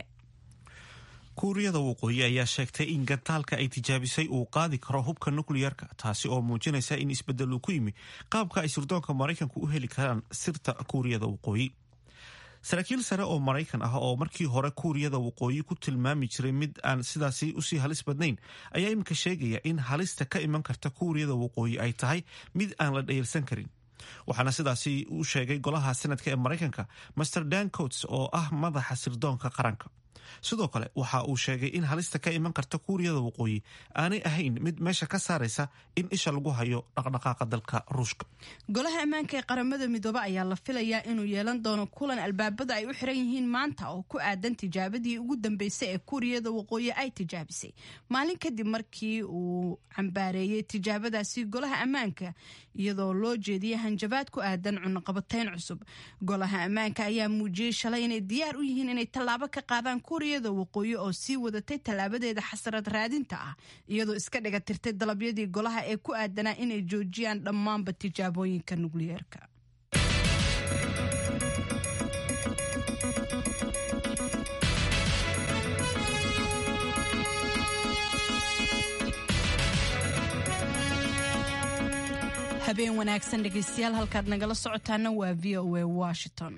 kuuriyada waqooyi ayaa sheegtay in gantaalka ay tijaabisay uu qaadi karo hubka nukliyarka taasi oo muujinaysa in isbedel uu ku yimi qaabka ay sirdoonka maraykanku u heli karaan sirta kuuriyada waqooyi saraakiil sare oo maraykan ah oo markii hore kuuriyada waqooyi ku tilmaami jiray mid aan sidaasi usii halis badnayn ayaa iminka sheegaya in halista ka iman karta kuuriyada waqooyi ay tahay mid aan la dhayalsan karin waxaana sidaasi u sheegay golaha senadka ee maraykanka master dan coats oo ah madaxa sirdoonka qaranka sidoo kale waxa uu sheegay in halista ka iman karta kuuriyada waqooyi aanay ahayn mid meesha ka saaraysa in isha lagu hayo dhaqdhaqaaqa dalka ruushka golaha ammaanka ee qaramada midoobe ayaa la filayaa inuu yeelan doono kulan albaabada ay u xiran yihiin maanta oo ku aadan tijaabadii ugu dambeysay ee kuuriyada waqooyi ay tijaabisay maalin kadib markii uu cambaareeyey tijaabadaasi golaha ammaanka iyadoo loo jeediyay hanjabaad ku aadan cunaqabatayn cusub golaha ammaanka ayaa muujiyey shalay inay diyaar u yihiin inay tallaabo ka qaadaan kuuriyada waqooyi oo sii wadatay tallaabadeeda xasarad raadinta ah iyadoo iska dhiga tirtay dalabyadii golaha ee ku aadanaa inay joojiyaan dhammaanba tijaabooyinka nukliyeerka habeen wanaagsan dhegeystayaal halkaad nagala socotaana waa v o a washington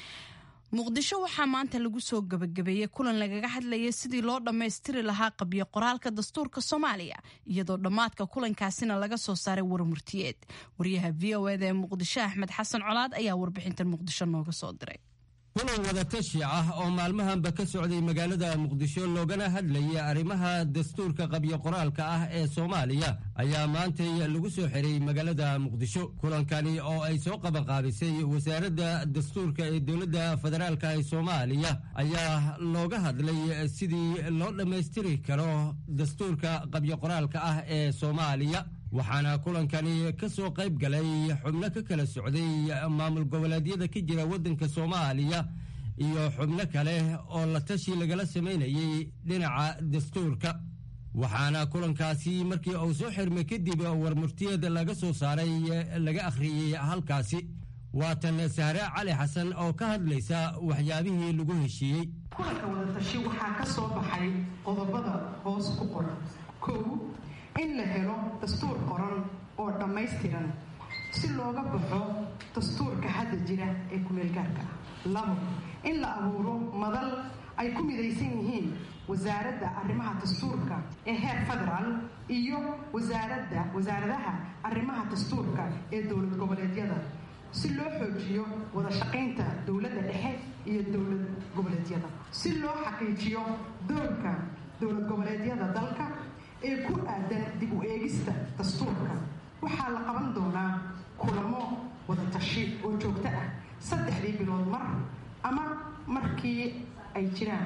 muqdisho waxaa maanta lagu soo gabagabeeyey kulan lagaga hadlayay sidii loo dhammaystiri lahaa qabyo qoraalka dastuurka soomaaliya iyadoo dhammaadka kulankaasina laga soo saaray warmurtiyeed wariyaha v o eda ee muqdisho axmed xasan colaad ayaa warbixintan muqdisho nooga soo diray kulan wadatashi ah oo maalmahanba ka socday magaalada muqdisho loogana hadlayay arrimaha dastuurka qabyo qoraalka ah ee soomaaliya ayaa maantay lagu soo xiray magaalada muqdisho kulankani oo ay soo qabanqaabisay wasaaradda dastuurka ee dowladda federaalka ee soomaaliya ayaa looga hadlay sidii loo dhammaystiri karo dastuurka qabyo qoraalka ah ee soomaaliya waxaana kulankani ka soo qayb galay xubno ka kala socday maamul goboleedyada ka jira waddanka soomaaliya iyo xubno kale oo la tashi lagala samaynayay dhinaca dastuurka waxaana kulankaasi markii uu soo xirmay kadib warmurtiyeed laga soo saaray laga akhriyey halkaasi waatan sahre cali xasan oo ka hadlaysa waxyaabihii lagu heshiiyey kulanka wadatashi waxaa ka soo baxay qodobada hoos ku qoran kow in la helo dastuur qoran oo dhammaystiran si looga baxo dastuurka hadda jira ee kumeelgaarka ah labo in la abuuro madal ay ku midaysan yihiin wasaaradda arrimaha dastuurka ee heer federaal iyo wasaaradda wasaaradaha arrimaha dastuurka ee dowlad goboleedyada si loo xoojiyo wada shaqaynta dowladda dhexe iyo dowlad goboleedyada si loo xaqiijiyo doorka dowlad goboleedyada dalka ee ku aadan dib u eegista dastuurka waxaa la qaban doonaa kulamo wadatashi oo joogto ah saddexdii bilood mar ama markii ay jiraan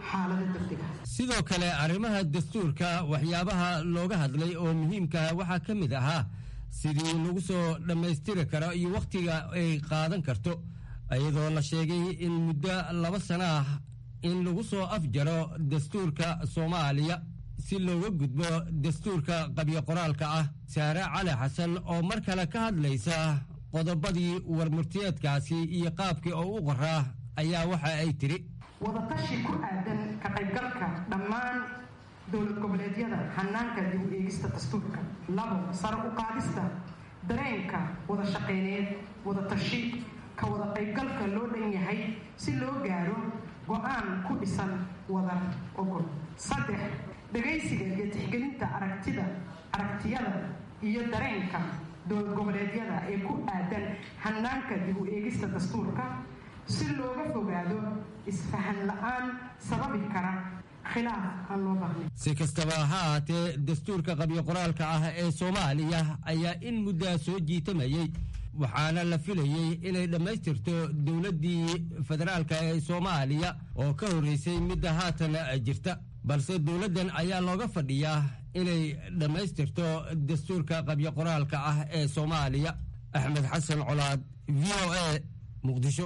xaalada degdega sidoo kale arrimaha dastuurka waxyaabaha looga hadlay oo muhiimka waxaa ka mid ahaa sidii lagu soo dhammaystiri karo iyo wakhtiga ay qaadan karto iyadoo la sheegay in muddo laba sano ah in lagu soo afjaro dastuurka soomaaliya si looga gudbo dastuurka qabyo qoraalka ah saare cali xasan oo mar kale ka hadlaysa qodobadii warmurtiyeedkaasi iyo qaabkii oo u qoraa ayaa waxa ay tidhi wadatashi ku aadan ka qaybgalka dhammaan dowlad goboleedyada hanaanka dib u eegista dastuurka labo sare u qaadista dareenka wada shaqeyneed wada tashi ka wada qaybgalka loo dhan yahay si loo gaaro go-aan ku dhisan wada ogol saddex dhagaysiga iyo tixgelinta aragtida aragtiyada iyo dareenka dowlad goboleedyada ee ku aadan hanaanka dib u eegista dastuurka si looga fogaado isfahan la-aan sababi kara khilaaf aan loo baahnayn si kastaba ha ahaatee dastuurka qabyo qoraalka ah ee soomaaliya ayaa in muddaa soo jiitamayey waxaana la filayey inay dhammaystirto dowladdii federaalka ee soomaaliya oo ka horreysay midda haatan jirta balse dowladdan ayaa looga fadhiyaa inay dhammaystirto dastuurka qabyo qoraalka ah ee soomaaliya axmed xasan colaad v o a muqdisho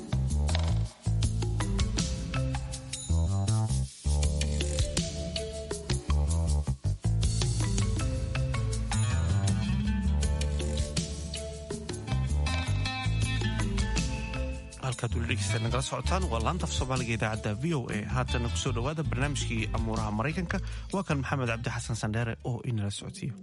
halkaad weli dhegeysta nagala socotaan waa laanta af soomaaliga idaacadda v o a haatana kusoo dhowaada barnaamijkii amuuraha maraykanka waa kan maxamed cabdi xasan sandheere oo inala socodsiiyo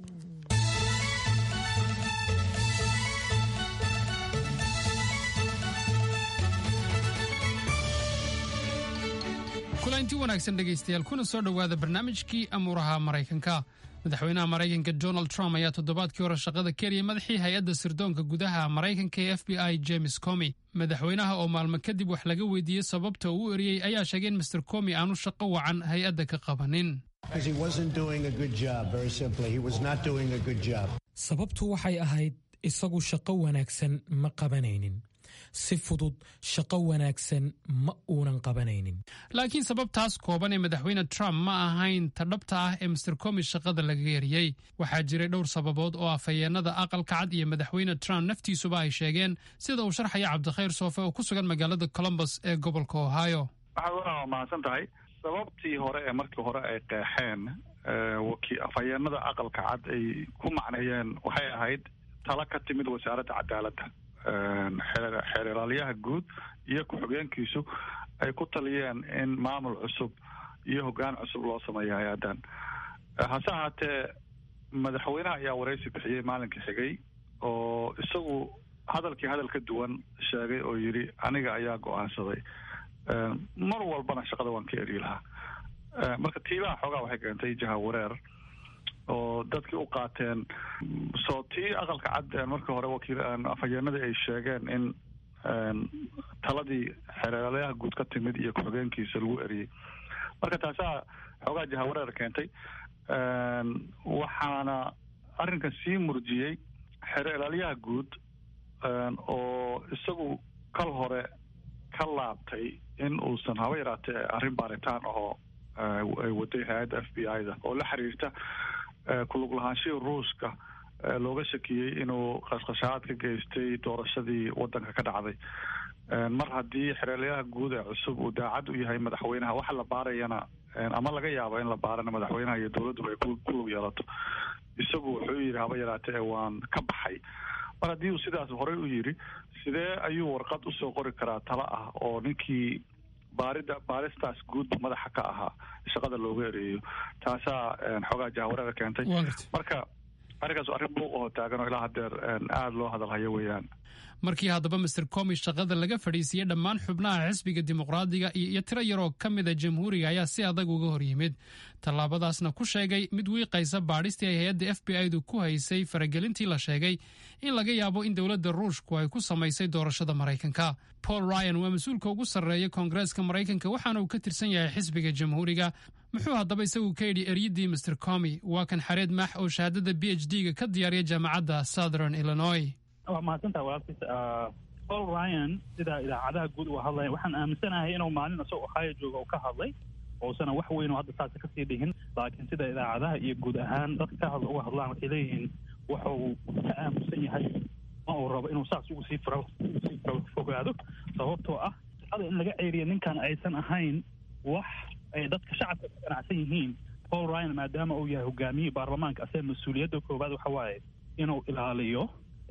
kulanti wanaagsan dhegaystayaal kuna soo dhowaada barnaamijkii amuuraha maraykanka madaxweynaha maraykanka donald trump ayaa toddobaadkii hore shaqada keliya madaxii hay-adda sirdoonka gudaha maraykanka ee f b i james comi madaxweynaha oo maalmo kadib wax laga weydiiyey sababta uu u eriyey ayaa sheegay in master comi aanu shaqo wacan hay-adda ka qabanin sababtu waxay ahayd isagu shaqo wanaagsan ma qabanaynin si fudud shaqo wanaagsan ma uunan qabanaynin laakiin sababtaas kooban ee madaxweyne trump ma ahayn ta dhabta ah ee master comi shaqada lagaga eriyey waxaa jiray dhowr sababood oo afhayeenada aqalka cad iyo madaxweyne trump naftiisuba ay sheegeen sida uu sharxaya cabdikhayr soofe oo ku sugan magaalada colombus ee gobolka ohio waxaad waa mahadsan tahay sababtii hore ee markii hore ay qeexeen afhayeenada aqalka cad ay ku macneeyeen waxay ahayd talo ka timid wasaaradda cadaaladda xeeralyaha guud iyo ku-xigeenkiisu ay ku taliyeen in maamul cusub iyo hoggaan cusub loo sameeyo hay-addan hase ahaatee madaxweynaha ayaa waraysi bixiyey maalinkii xigay oo isagu hadalkii hadal ka duwan sheegay oo yidhi aniga ayaa go-aansaday mar walbana shaqada waan ka eri lahaa marka tiibaha xoogaa waxay keentay jaha wareer oo dadkii u qaateen soo tii aqalka cad markii hore wakiil afhayeenadii ay sheegeen in taladii xereelyaha guud ka timid iyo ku-xigeenkiisa lagu eriyey marka taasaa xoogaa jahawareer keentay waxaana arrinkan sii murjiyey xereelaalyaha guud oo isagu kal hore ka laabtay in uusan haba yaraatee arrin baaritaan ahoo ay waday hay-adda f b i da oo la xiriirta kulug lahaanshihii ruushka looga shakiyey inuu qashqashaad ka geystay doorashadii wadanka ka dhacday mar haddii xereelyaha guud ee cusub uu daacad u yahay madaxweynaha waxa la baarayana ama laga yaabo in la baarana madaxweynaha iyo dowladduba ay ku lug yeelato isagu wuxuu yidhi haba yaraatee waan ka baxay mar haddii uu sidaas horey u yidhi sidee ayuu warqad usoo qori karaa talo ah oo ninkii baarida baaristaas guudba madaxa ka ahaa shaqada looga ereeyo taasaa xoogaa jahawareera keentay marka arrinkaas arrin buuq oo taagan oo ilaa hadeer aada loo hadalhayo weeyaan markii haddaba master comi shaqada laga fadhiisiiyey dhammaan xubnaha xisbiga dimuqraadiga iyo tiro yaroo ka mida jamhuuriga ayaa si adag uga hor yimid tallaabadaasna ku sheegay mid wiiqaysa baadhistii ay hay-adda f b i-du ku haysay faragelintii la sheegay in laga yaabo in dowladda ruushku ay ku samaysay doorashada maraykanka paul ryan waa mas-uulka ugu sarreeya koongareeska maraykanka waxaana uu ka tirsan yahay xisbiga jamhuuriga muxuu haddaba isagu ka yidhi eryadii master comi waa kan xareed maax oo shahaadada b h d-ga ka diyaariya jaamacadda southern illinois waa mahadsantaha walaalkiis paul ryan sida idaacadaha guud uu hadlaya waxaan aaminsanahay inuu maalin isagoo ohio jooga uu ka hadlay oosana wax weyn oo hadda saas kasii dhihin laakiin sida idaacadaha iyo guud ahaan dadka ka hadla uga hadlaan waxay leeyihiin wuxuu ka aamusan yahay ma uu rabo inuu saas ugu sii fro sii fogaado sababtoo ah shaqada in laga ceeriya ninkan aysan ahayn wax ay dadka shacabka ka ganacsan yihiin paul ryan maadaama uu yahay hogaamiyihii baarlamaanka asee mas-uuliyadda koowaad waxa waaye inuu ilaaliyo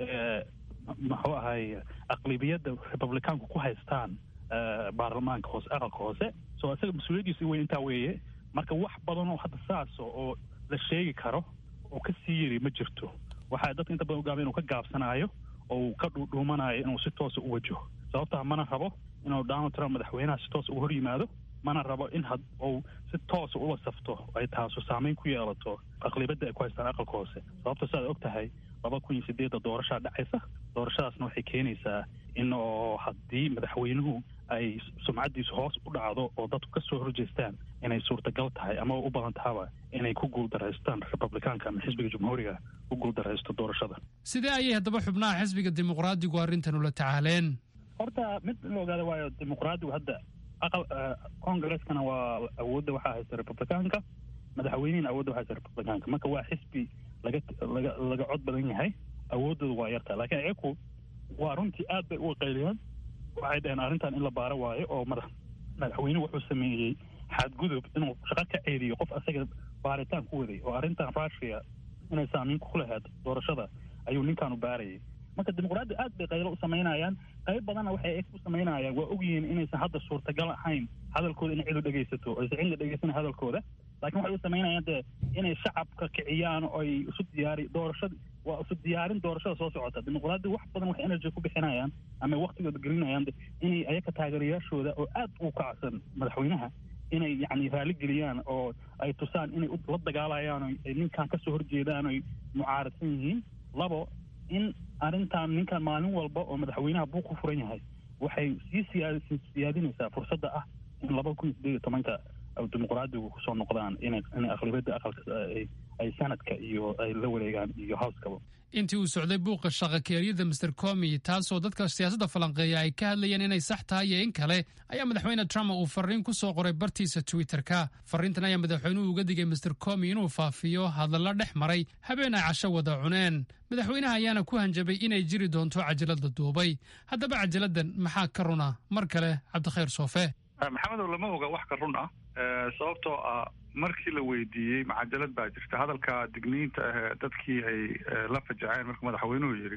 muxuu ahay aqlibiyadda republicaanku ku haystaan baarlamaanka hoose aqalka hoose so isaga mas-uuliyaddiisa weyn intaa weeye marka wax badan oo hadda saasa oo la sheegi karo oo ka sii yiri ma jirto waxaa dadka inta badan ugaaba inuu ka gaabsanaayo oo uu ka dhuudhuumanayo inuu si toosa u wajaho sababtaa mana rabo inuu donald trump madaxweynaha si toosa uga hor yimaado mana rabo in had uu si toosa ula safto ay taasu saameyn ku yeelato aqlibadda ay ku haystaan aqalka hoose sababta siaad og tahay laba kun iyo sideedda doorashaa dhacaysa doorashadaasna waxay keenaysaa in oo haddii madaxweynuhu ay sumcaddiisu hoos u dhacdo oo dadku ka soo horjeestaan inay suurtagal tahay ama u badan tahaba inay ku guuldaraystaan republikaanka ama xisbiga jumhuuriga ku guuldaraysto doorashada sidee ayay haddaba xubnaha xisbiga dimuqraadigu arrintan ula tacaaleen horta mid in la ogaada waayo dimuqraadigu hadda aqal congreskana waa awoodda waxaa haysta republicaanka madaxweynihina awoodda waxaa haysta republicaanka marka waa xisbi laga laga laga cod badan yahay awooddooda waa yartaa laakiin iyaku waa runtii aad bay u qayliyeen waxay dhaheen arrintan in la baaro waayo oo madax madaxweynuhu wuxuu sameeyey xadgudub inuu shaqo ka ceediyo qof asaga baaritaan ku waday oo arrintan russia inay saamiin ku lahayd doorashada ayuu ninkaanu baarayay marka dimuqraadi aad bay qaylo u samaynayaan qayb badanna waxay u samaynayaan waa ogyihiin inaysan hadda suurtagal ahayn hadalkooda in cidu dhegaysato aysan cidla dhegaysan hadalkooda laakiin waxay u samaynayaan dee inay shacabka kiciyaan oo ay isu diyaari doorashada waa isu diyaarin doorashada soo socota dimuqraadi wax badan waxay energy ku bixinayaan ama waqtigooda gelinayaan inay ayaka taageerayaashooda oo aad u kacsan madaxweynaha inay yacni raali geliyaan oo ay tusaan inay la dagaalayaan oo ay ninkan kasoo horjeedaan oy mucaaradsan yihiin labo in arrintan ninkan maalin walba oo madaxweynaha buu ku furan yahay waxay sii siyaad siyaadinaysaa fursadda ah in laba kun iyo sideed iyo tobanka dimuqraadigu kusoo noqdaan inay inay aqlibiyadda aqalka ay sanadka iyo ay la wareegaan iyo howskaba intii uu socday buuqa shaqakeeryada master comi taasoo dadka siyaasadda falanqeeya ay ka hadlayeen inay sax tahay iyo in kale ayaa madaxweyne trump uu fariin ku soo qoray bartiisa twitterka fariintan ayaa madaxweynuhu uga digay master comi inuu faafiyo hadalla dhex maray habeen ay casho wada cuneen madaxweynaha ayaana ku hanjabay inay jiri doonto cajalada duubay haddaba cajaladdan maxaa ka runa mar kale cabdikhayr soofe maxamedow lama oga wax ka run ah sababtoo ah markii la weydiiyey macajalad baa jirta hadalka digniinta ahee dadkii ay la fajaceen markuu madaxweynuhu yidhi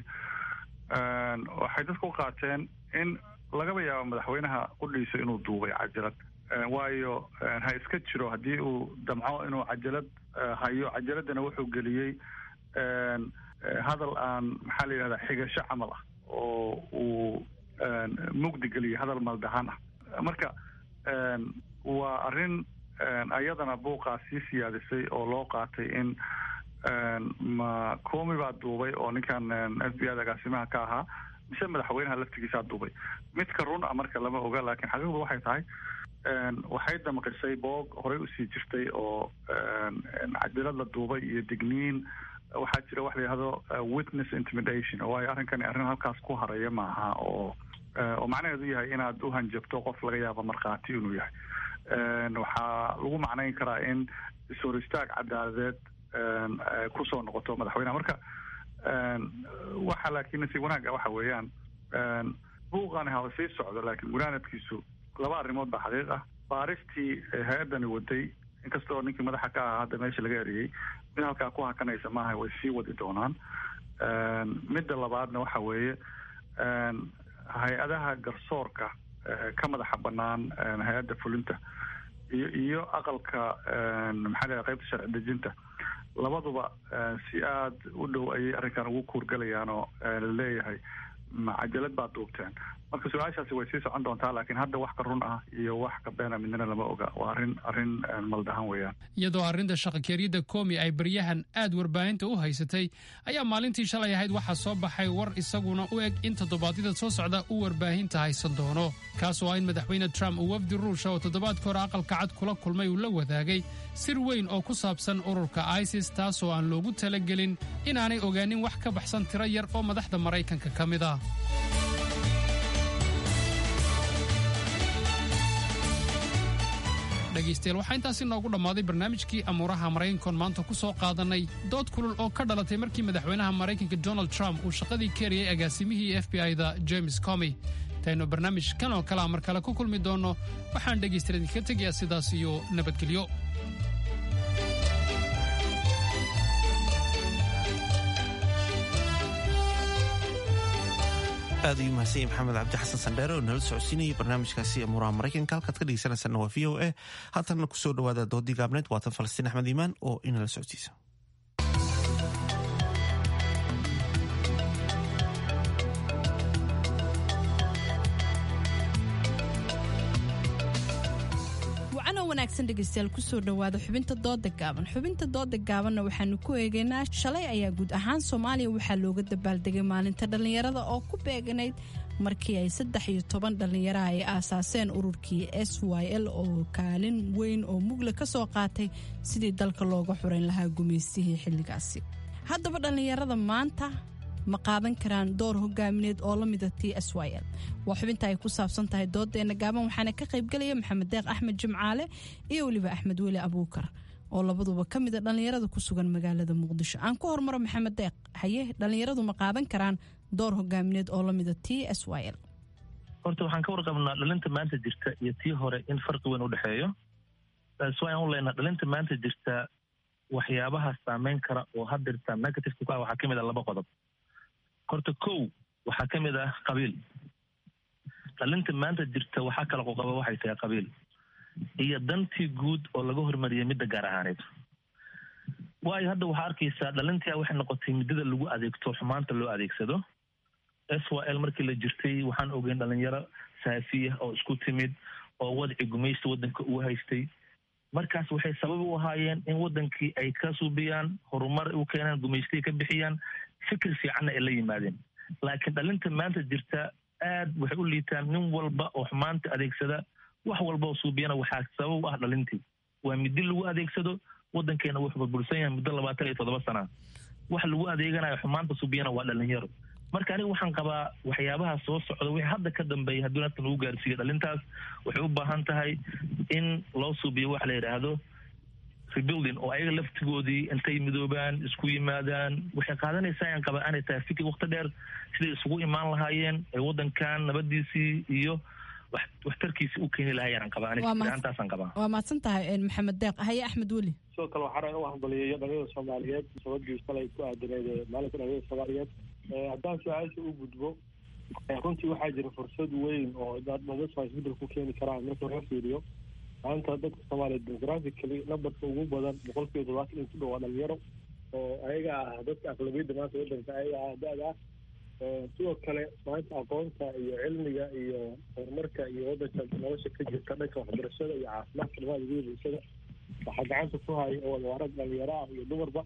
waxay dadku u qaateen in lagaba yaabo madaxweynaha qudhiisa inuu duubay cajalad waayo ha iska jiro haddii uu damco inuu cajalad hayo cajaladana wuxuu geliyey hadal aan maxaa la yidhahdaa xigasho camal ah oo uu mugdi geliyey hadal maldahaan ah marka waa arrin ayadana buuqaa sii siyaadisay oo loo qaatay in ma comi baa duubay oo ninkan f b i da agaasimaha ka ahaa mise madaxweynaha laftigiisaa duubay midka run a marka lama oga laakiin xaqiiqdu waxay tahay waxay damqisay boog horey usii jirtay oo cadilad la duubay iyo digniin waxaa jira wax la yihahdo witness intimidation waayo arrinkani arrin halkaas ku haraya maaha oo oo macnaheedu yahay inaad u hanjabto qof laga yaabo markhaati inuu yahay waxaa lagu macnayn karaa in is-hor istaag cadaaladeed kusoo noqoto madaxweyneha marka waxa laakiin nasiib wanaaga waxa weeyaan buuqani haba sii socdo laakiin gunaanadkiisu laba arrimood baa xaqiiq ah baaristii hay-addani waday inkastoo ninkii madaxa ka ahaa hadda meesha laga eriyey mid halkaa ku hakanaysa maaha way sii wadi doonaan midda labaadna waxa weeye hay-adaha garsoorka ka madaxa banaan hay-adda fulinta iyo iyo aqalka maxaa la qaybta sharci dejinta labaduba si aad u dhow ayay arrinkan ugu kuurgalayaan oo laleeyahay macajalad baad duubteen marka su-aashaasi way sii socon doontaa laakiin hadda wax ka run ah iyo wax ka beena midnana lama oga waa arrin arrin maldahan weeyaan iyadoo arrinta shaqakeeryada komi ay baryahan aad warbaahinta u haysatay ayaa maalintii shalay ahayd waxaa soo baxay war isaguna u eg in toddobaadyada soo socda uu warbaahinta haysan doono kaasoo ah in madaxweyne trump uu wafdi ruusha oo toddobaadka hore aqalka cad kula kulmay uu la wadaagay sir weyn oo ku saabsan ururka isis taasoo aan loogu talagelin inaanay ogaanin wax ka baxsan tiro yar oo madaxda maraykanka ka mid ah dhegaystayaal waxaa intaasi noogu dhammaaday barnaamijkii amuuraha maraykankoon maanta ku soo qaadannay dood kulul oo ka dhalatay markii madaxweynaha maraykanka donald trump uu shaqadii ka eriyey agaasimihii f b i-da james comy intaynu barnaamijkan oo kalea mar kale ku kulmi doonno waxaan dhegaystayaal idinka tegayaa sidaas iyo nabadgelyo aad ayuu mahadsan maxamed cabdi xasan sandheere oo nala socodsiinayay barnaamijkaasi amuuraha maraykanka halkaad ka dhegeysanaysaana waa v o a haatanna kusoo dhawaada doodii gaabneed waatan falastiin axmed iimaan oo inala socodsiisa wacanoo wanaagsan dhegaystayaal kusoo dhowaada xubinta dooda gaaban xubinta dooda gaabanna waxaanu ku eegaynaa shalay ayaa guud ahaan soomaaliya waxaa looga dabaaldegay maalinta dhallinyarada oo ku beeganayd markii ay saddex iyo toban dhallinyaraha ay aasaaseen ururkii s y l oo kaalin weyn oo mugle ka soo qaatay sidii dalka looga xurayn lahaa gumaystihii xilligaasi haddaba dhallinyarada maanta ma qaadan karaan door hogaamineed oo la mida t s y l waa xubinta ay ku saabsan tahay doodeena gaaban waxaana ka qaybgelaya maxamed deeq axmed jimcaale iyo weliba axmed weli abuukar oo labaduba ka mida dhallinyarada ku sugan magaalada muqdisho aan ku hormaro maxamed deeq haye dhallinyaradu ma qaadan karaan door hogaamineed oo la mida t s y l horta waxaan ka warqabnaa dhalinta maanta jirta iyo tii hore in farqi weyn u dhexeeyo swaan u leynaa dhalinta maanta jirta waxyaabaha saameyn kara oo hadirta negative ku ah waxaa ka mid ah laba qodob horta kow waxaa ka mid ah qabiil dhalinta maanta jirta waxaa kala qoqaba waxay tahay qabiil iyo dantii guud oo laga hormariyay midda gaar ahaaneed waayo hadda waxaa arkaysaa dhalintia waxay noqotay muddada lagu adeegto xumaanta loo adeegsado s y l markii la jirtay waxaan ogeyn dhalinyaro saafiya oo isku timid oo wadci gumaysta waddanka uu haystay markaas waxay sabab u ahaayeen in waddankii ay ka suubiyaan horumar u keenaan gumaystay ka bixiyaan fikir fiicanna ay la yimaadeen laakiin dhalinta maanta jirta aad waxay u liitaan nin walba oo xumaanta adeegsada wax walba oo suubiyana waxaa sabab u ah dhalintii waa midi lagu adeegsado waddankeena wuxuu burbursan yahay muddo labaatan iyo toddoba sana wax lagu adeeganayo xumaanta suubiyana waa dhalinyaro marka aniga waxaan qabaa waxyaabaha soo socda wixii hadda ka dambeeya haddii nafta lagu gaarsiiyo dhalintaas waxay u baahan tahay in loo suubiyo waxa la yidhaahdo rebuilding oo ayaga laftigoodii intay midoobaan isku yimaadaan waxay qaadanaysaa aan qabaa aanay tahay fikir wakti dheer siday isugu imaan lahaayeen ee waddankan nabadiisii iyo waxtarkiisii u keeni lahaayeen aan qabaa anigaantaasaan qabaa waa mahadsan tahay maxamed deeq haye axmed weli sidoo kale waxaa rabaa in u hambaliyeeyo dhalinyada soomaaliyeed sababkii shalay ku aadaneed maalinka dhalinyada soomaaliyeed haddaan su-aasha u gudbo runtii waxaa jira fursad weyn oo dhalinyada isbedel ku keeni karaan marka laga fiiriyo maanta dadka soomaaliyeed demographically numberka ugu badan boqol kiiba todobaatan in ku dhow waa dhalinyaro oo ayaga ah dadka aqlabiyadda maanta waddanka ayaga ah da-da ah sidoo kale maanta aqoonta iyo cilmiga iyo horumarka iyo waddanka nolosha ka jirta dhanka waxbarashada iyo caafimaadka dhammaada guda bulshada waxaa gacanta ku haya oo wadawaarag dhalinyaro ah iyo dumarba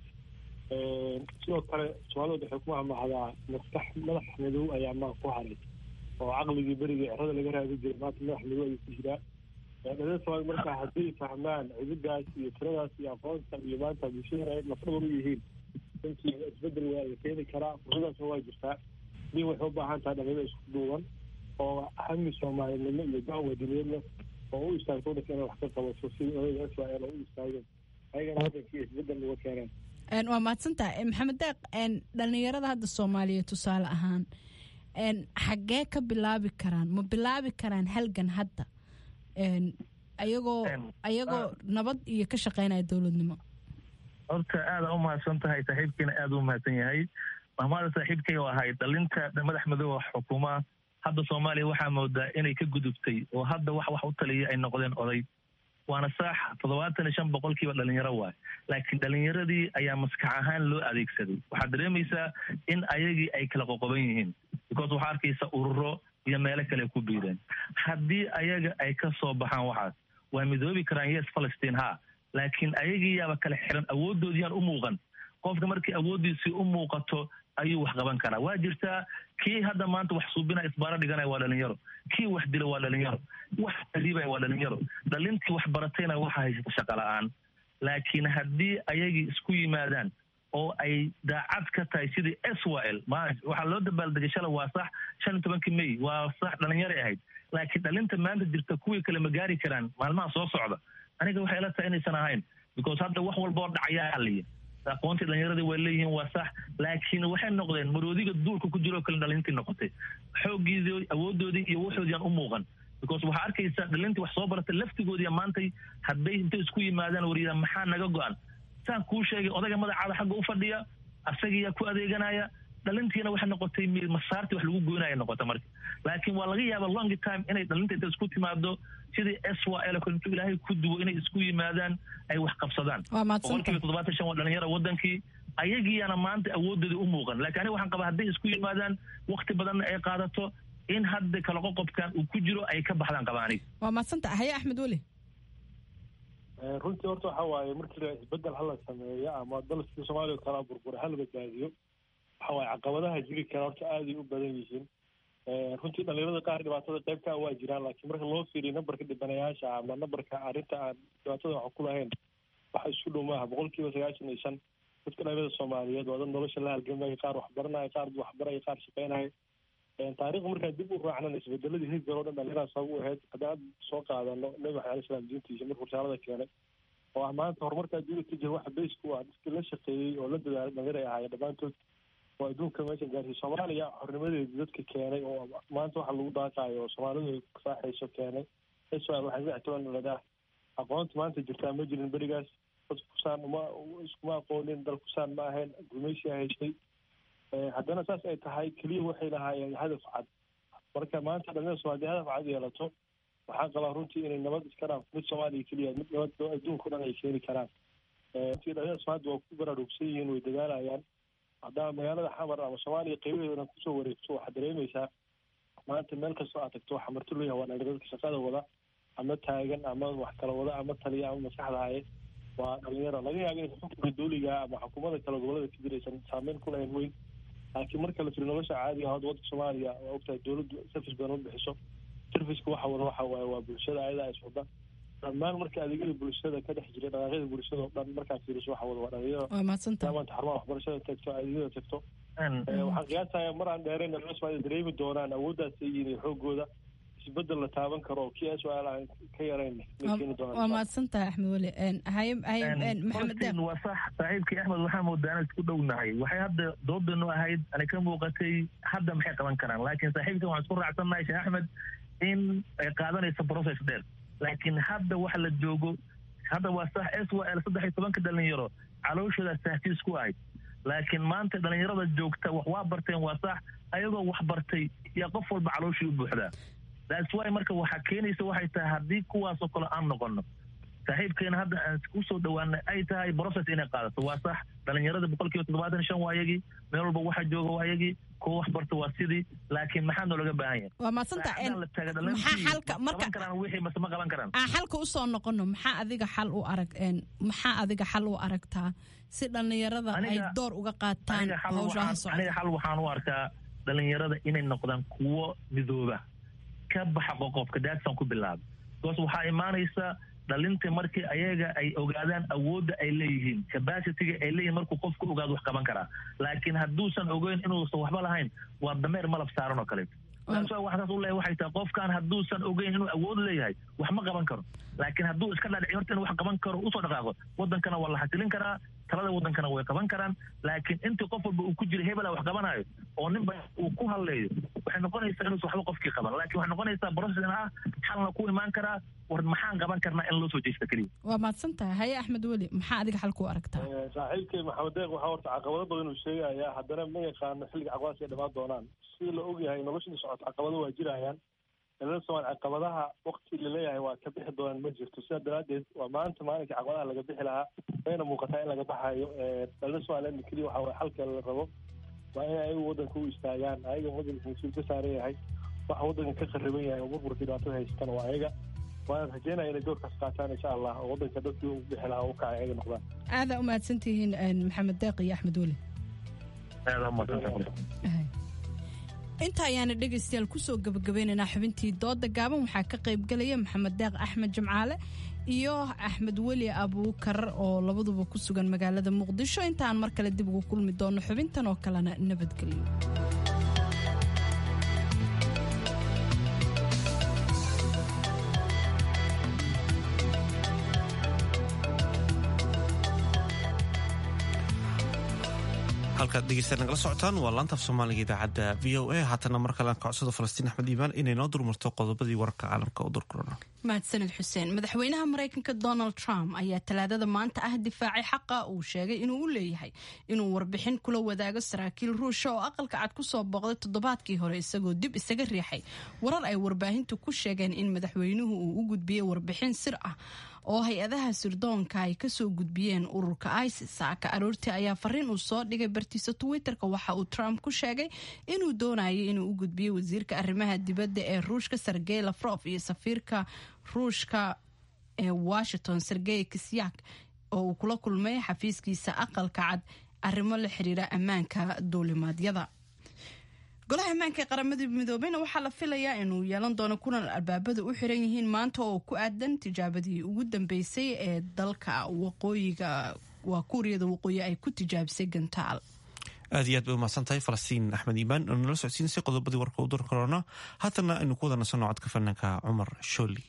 sidoo kale soomaalida waxay ku mahmahdaa maskax madax madow ayaa maa ku haray oo caqligii berigii cerada laga raadi jiray maanta madax madow ayuu ku jiraa dhalinyada soomaalida marka hadday fahmaan cididaas iyo tiradaas iyo aqoonta iyo maanta bulshada ay lafdhabar u yihiin runtii isbedel waa la keeni karaa fursadaasna waa jirtaa din waxay u baahan tahay dhalinyada isku duuban oo hami soomaalinimo iyo go-aan wadaniyad leh oo u istaagto waddanka inay wax ka qabato sidii odayga s y l oo u istaageen ayagana waddankii isbedel uga keeneen waa mahadsantahay maxamed deeq dhalinyarada hadda soomaaliya tusaale ahaan xaggee ka bilaabi karaan ma bilaabi karaan halgan hadda ayagoo ayagoo nabad iyo ka shaqeynaya dowladnimo horta aada u mahadsan tahay saaxiibkiina aada u mahadsan yahay mahmaada saaxiibkay oo ahay dhalinta madax madooba xukuma hadda soomaaliya waxaa moodaa inay ka gudubtay oo hadda wax wax u taliya ay noqdeen oday waana saax toddobaatan iyo shan boqolkiiba dhalinyaro waay laakiin dhalinyaradii ayaa maskax ahaan loo adeegsaday waxaad dareemaysaa in ayagii ay kala qoqoban yihiin because waxaa arkaysa ururo iyo meelo kale ku biireen haddii ayaga ay ka soo baxaan waxaas waa midoobi karaan yes palestine ha laakiin ayagii yaaba kala xiran awooddoodiyaan u muuqan qofka markii awooddiisii u muuqato ayuu wax qaban karaa waa jirtaa kii hadda maanta wax suubina isbaaro dhiganaya waa dhalinyaro kii wax dila waa dhalinyaro wax riibaya waa dhalinyaro dhalintii wax baratayna waxa haysata shaqa la-aan laakiin haddii ayagii isku yimaadaan oo ay daacad ka tahay sidii s y l waxaa loo dabaaldegay shala waa sax shan iyo tobankii may waa sax dhalinyaray ahayd laakiin dhalinta maanta jirta kuwii kale ma gaari karaan maalmaha soo socda aniga waxay ila tahay inaysan ahayn because hadda wax walba oo dhacayaa liya aqoontii dhalinyaradii way leeyihiin waa sax laakiin waxay noqdeen maroodiga duulka ku jiroo kale dhalintii noqotay xooggiidii awoodoodii iyo waxoodii aan u muuqan because waxaa arkaysa dhalintii wax soo baratay laftigoodii maantay hadday intay isku yimaadaan wariyada maxaa naga go-an saan kuu sheegay odayga magacaada xagga u fadhiya asagiyaa ku adeeganaya dhalintiina waxay noqotay masaartii wax lagu goynaya noqota marka laakiin waa laga yaaba long time inay dhalinta inta isku timaado sidii s y l intuu ilaahay ku duwo inay isku yimaadaan ay wax qabsadaan boqolkiiba toddobaatan shan waa dhalinyara wadankii ayagiiyana maanta awoodoodii u muuqan laakiin aniga waxaan qabaa hadday isku yimaadaan wakti badanna ay qaadato in hadda kala qoqobkan uu ku jiro ay ka baxdaan qabaaniga waa madsanta haye axmed weli runtii horta waxa waaye markii la isbedel hala sameeyo ama dalkii soomaaliya oo kala burbura hala badbaadiyo waxa waaye caqabadaha jiri kara horta aaday u badan yihiin runtii dhalinyarada qaar dhibaatada qaybka waa jiraan laakiin marka loo fiiriyo nambarka dhibanayaasha ama nambarka arrinta aan dhibaatada wax ku lahayn waxa isku dhow maaha boqolkiiba sagaashan iyo shan dadka dhalinyarada soomaaliyeed waa dad nolosha la halgamaya qaar waxbaranaya qaar waxbaraya qaar shaqeynaya taariikhda markaan dib u raacnan isbedeladii hidgar oo dhan dhalinyarada sabab u ahayd haddaan soo qaadano nabi maxamed alai salaam diintiisa markuu risaalada keenay oo ah maanta horumarka adduunka ka jira waxa base ku ah dadkii la shaqeeyey oo la dadaalay dhalinyar ay ahaayeen dhammaantood oo adduunka meeshan gaarsiiy soomaaliya xornimadeedii dadka keenay oo maanta waxa lagu daaqaayo oo soomaalidu ay saaxayso keenay israel waxay saddex toban dhaladaa aqoonta maanta jirtaa ma jirin berigaas dad kusaan uma iskuma aqoonin dal kusaan ma ahayn gumeysiya hayshay haddana saas ay tahay keliya waxay lahaayeen hadaf cad marka maanta dhalinyarada soomaliya hadaf cad yeelato waxaan qabaa runtii inay nabad iska dhaaf mid soomaaliya keliya mid nabad adduunka o dhan ay keeni karaan runtii dhalinyarada soomaalida waa ku baraarugsan yihiin way dadaalayaan haddaa magaalada xamar ama soomaaliya qaybaheeda kusoo wareegto waxaad dareemaysaa maanta meel kastoo aad tagto waxaa marti loo yahay waa dhalinyarada shaqada wada ama taagan ama wax kala wada ama taliya ama maskaxda haye waa dhalinyaro laga yaaba in xukunka dowliga ama xukuumada kale gobolada ka jiraysan saameyn ku lahayn weyn laakiin marka la firi nolosha caadiga hadda waddanka soomaaliya waa ogtahay dowladdu service badan u bixiso serviceka waxa wada waxa waaye waa bulshada ayadaa is wada dhammaan marka adeegyada bulshada ka dhex jira dhaqaaqyada bulshada oo dhan markaad fiiriso waxa wada waa dhalinyaro waa mahadsanta maanta xarumaha waxbarashada tagto adeegyada tagto waxaan qiyaasaya mar aan dheerayn dhalinyaro soomaaliya dareemi doonaan awooddaas ay yihiin iyo xoogooda isbedel la taaban karo oo kii su-aal aan ka yarayn keeni doonaan waa mahadsantahay axmed weli haye haye maxamed deeq waa sax saaxiibkii axmed waxaa moodaa inaan isku dhownahay waxay hadda doodanu ahayd ana ka muuqatay hadda maxay qaban karaan laakiin saaxiibkan waxaan isku raacsannahay sheekh axmed in ay qaadanayso process dheer laakiin hadda waxa la joogo hadda waa sax s y l saddex iyo tobanka dhalinyaro calooshooda tahsiis ku ahayd laakiin maanta dhalinyarada joogta wax waa barteen waa sax ayagoo wax bartay yaa qof walba calooshii u buuxdaa that's why marka waxaa keenaysa waxay tahay haddii kuwaasoo kale aan noqono saaxiibkeena hadda aan kusoo dhawaanay ay tahay process inay qaadato waa sax dhalinyarada boqolkiiba toddobaatan shan waa ayagii meel walba waxa jooga waa ayagii kuwa wax barta waa sidii laakiin maxaa noolaga baahan yahay waa mahadsanta maxaa xalka marka karaan wixii mase ma qaban karaan aan xalka usoo noqono maxaa adiga xal u arag maxaa adiga xal u aragtaa si dhalinyarada ay door uga qaataan hawshaha socda aniga xal waxaan u arkaa dhalinyarada inay noqdaan kuwo midooba ka baxa qoqobka daadsan ku bilaaba because waxaa imaanaysa dhalinta markii ayaga ay ogaadaan awoodda ay leeyihiin capacityga ay leeyihin markuu qofku ogaado wax qaban karaa laakiin hadduusan ogeyn inuusan waxba lahayn waa dameer malab saaran oo kaleeto waxaa saas u leeyahay waxay tahay qofkan hadduusan ogeyn inuu awood leeyahay wax ma qaban karo laakiin hadduu iska dhadhici horta inuu wax qaban karo usoo dhaqaaqo wadankana waa la xasilin karaa talada wadankana way qaban karaan laakiin intii qof walba uu ku jira hebela wax qabanayo oo ninba uu ku hadleeyo waxay noqonaysaa inuusan waxba qofkii qaban laakiin waxay noqonaysaa process in ah xalna ku imaan karaa war maxaan qaban karnaa in loo soo jeesta keliya waa mahadsan tahay haye axmed weli maxaa adiga xal ku aragtaa saaxiibkay maxamed deeq waxaa horta caqabado badan uu sheegayaa haddana ma yaqaano xilliga caqabadaas ay dhamaan doonaan sida la ogyahay noloshii socota caqabado waa jirayaan dhalada soomaali caqabadaha wakti laleeyahay waa ka bixi doonaan ma jirto sidaa daraaddeed waa maanta maalinka caqabadaha laga bixi lahaa wayna muuqataa in laga baxayo dhalada somaliland keliya waxa waye xalka la rabo waa in ayagu waddanka u istaagaan ayaga waddanka mas-uul ka saaran yahay waxa waddanka ka khariban yahay oo burburka dhibaatada haysatan waa ayaga waana rajeynaya inay doorkaas qaataan insha allah oo waddanka dadkii u bixi lahaa u kacay ayaga noqdaan aadaa u mahadsantihiin maxamed deeq iyo axmed weli inta ayaana dhegaystayaal kusoo gabagabeynaynaa xubintii dooda gaaban waxaa ka qaybgalaya maxamed deeq axmed jimcaale iyo axmed weli abuukar oo labaduba ku sugan magaalada muqdisho intaan mar kale dib ugu kulmi doono xubintan oo kalena nabadgelyo halkaad dhegeysta nagala socotaan waa laantaaf soomaaliga idaacadda v o a haatana mar kale aan kacodsado falastiin axmed iimaan inay noo durmarto qodobadii wararka caalamka u durkurana mahadsaned xuseen madaxweynaha maraykanka donald trump ayaa talaadada maanta ah difaacay xaqa uu sheegay inuu u leeyahay inuu warbixin kula wadaago saraakiil ruusha oo aqalka cad kusoo booqday toddobaadkii hore isagoo dib isaga riixay warar ay warbaahintu ku sheegeen in madaxweynuhu uu u gudbiyey warbixin sir ah oo hay-adaha sirdoonka ay kasoo gudbiyeen ururka isis saaka aroortii ayaa fariin uu soo dhigay bartiisa twitterka waxa uu trump ku sheegay inuu doonayay inuu u gudbiyo wasiirka arrimaha dibadda ee ruushka sergey lafrof iyo safiirka ruushka ee washington sergey kisyak oo uu kula kulmay xafiiskiisa aqalka cad arrimo la xiriira ammaanka duulimaadyada golaha ammaanka ee qaramada midoobeyna waxaa la filayaa inuu yeelan doono kulan albaabada u xiran yihiin maanta oo ku aadan tijaabadii ugu dambeysay ee dalka waqooyiga waa kuuriyada waqooyi ay ku tijaabisay gantaal aad iyo aad bay umahadsan tahay falastiin axmed iimaan oo nala socodsiinsay qodobadii warka u dur korona haatana aynu ku wada nasanno codka fanaanka cumar shooli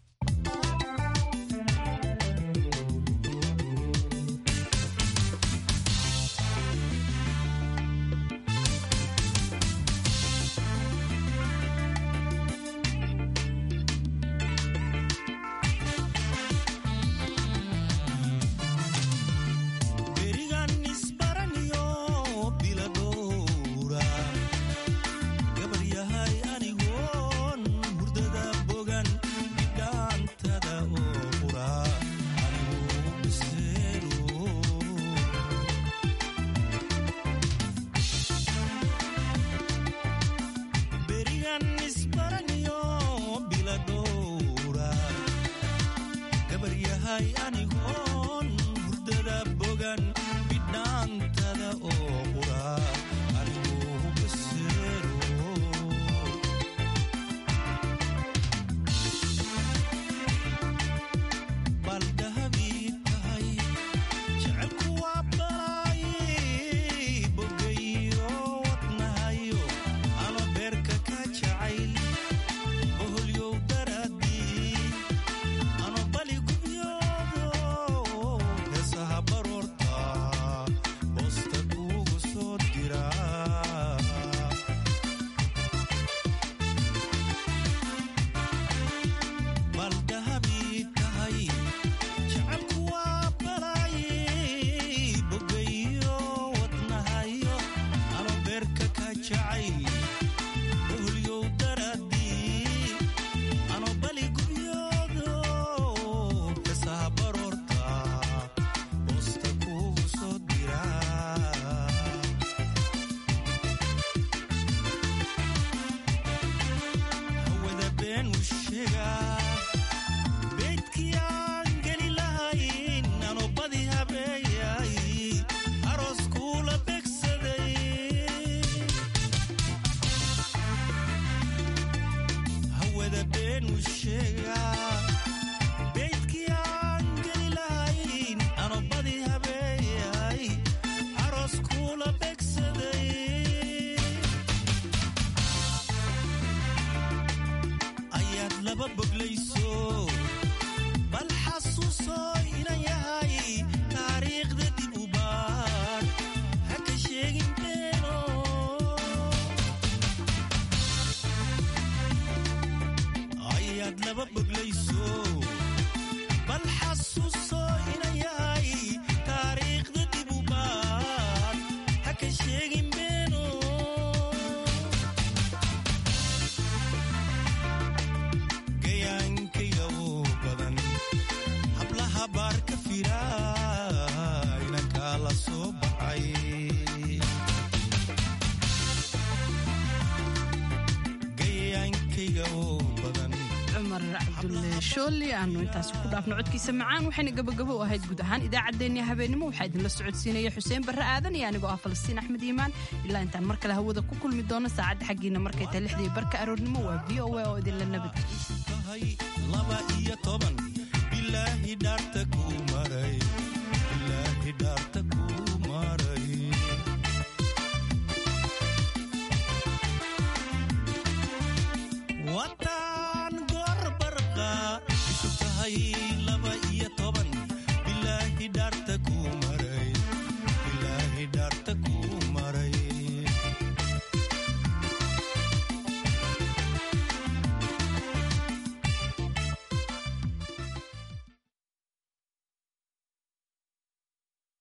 shooli aanu intaasi ku dhaafno codkiisa macaan waxayna gabagabo u ahayd guud ahaan idaacaddeenii habeenimo waxaa idinla socodsiinaya xuseen barre aadan iyo anigoo ah falastiin axmed iimaan ilaa intaan mar kale hawada ku kulmi doono saacadda xaggiina markay tahay lixdii barka aroornimo waa v o a oo idinla nabadgeliya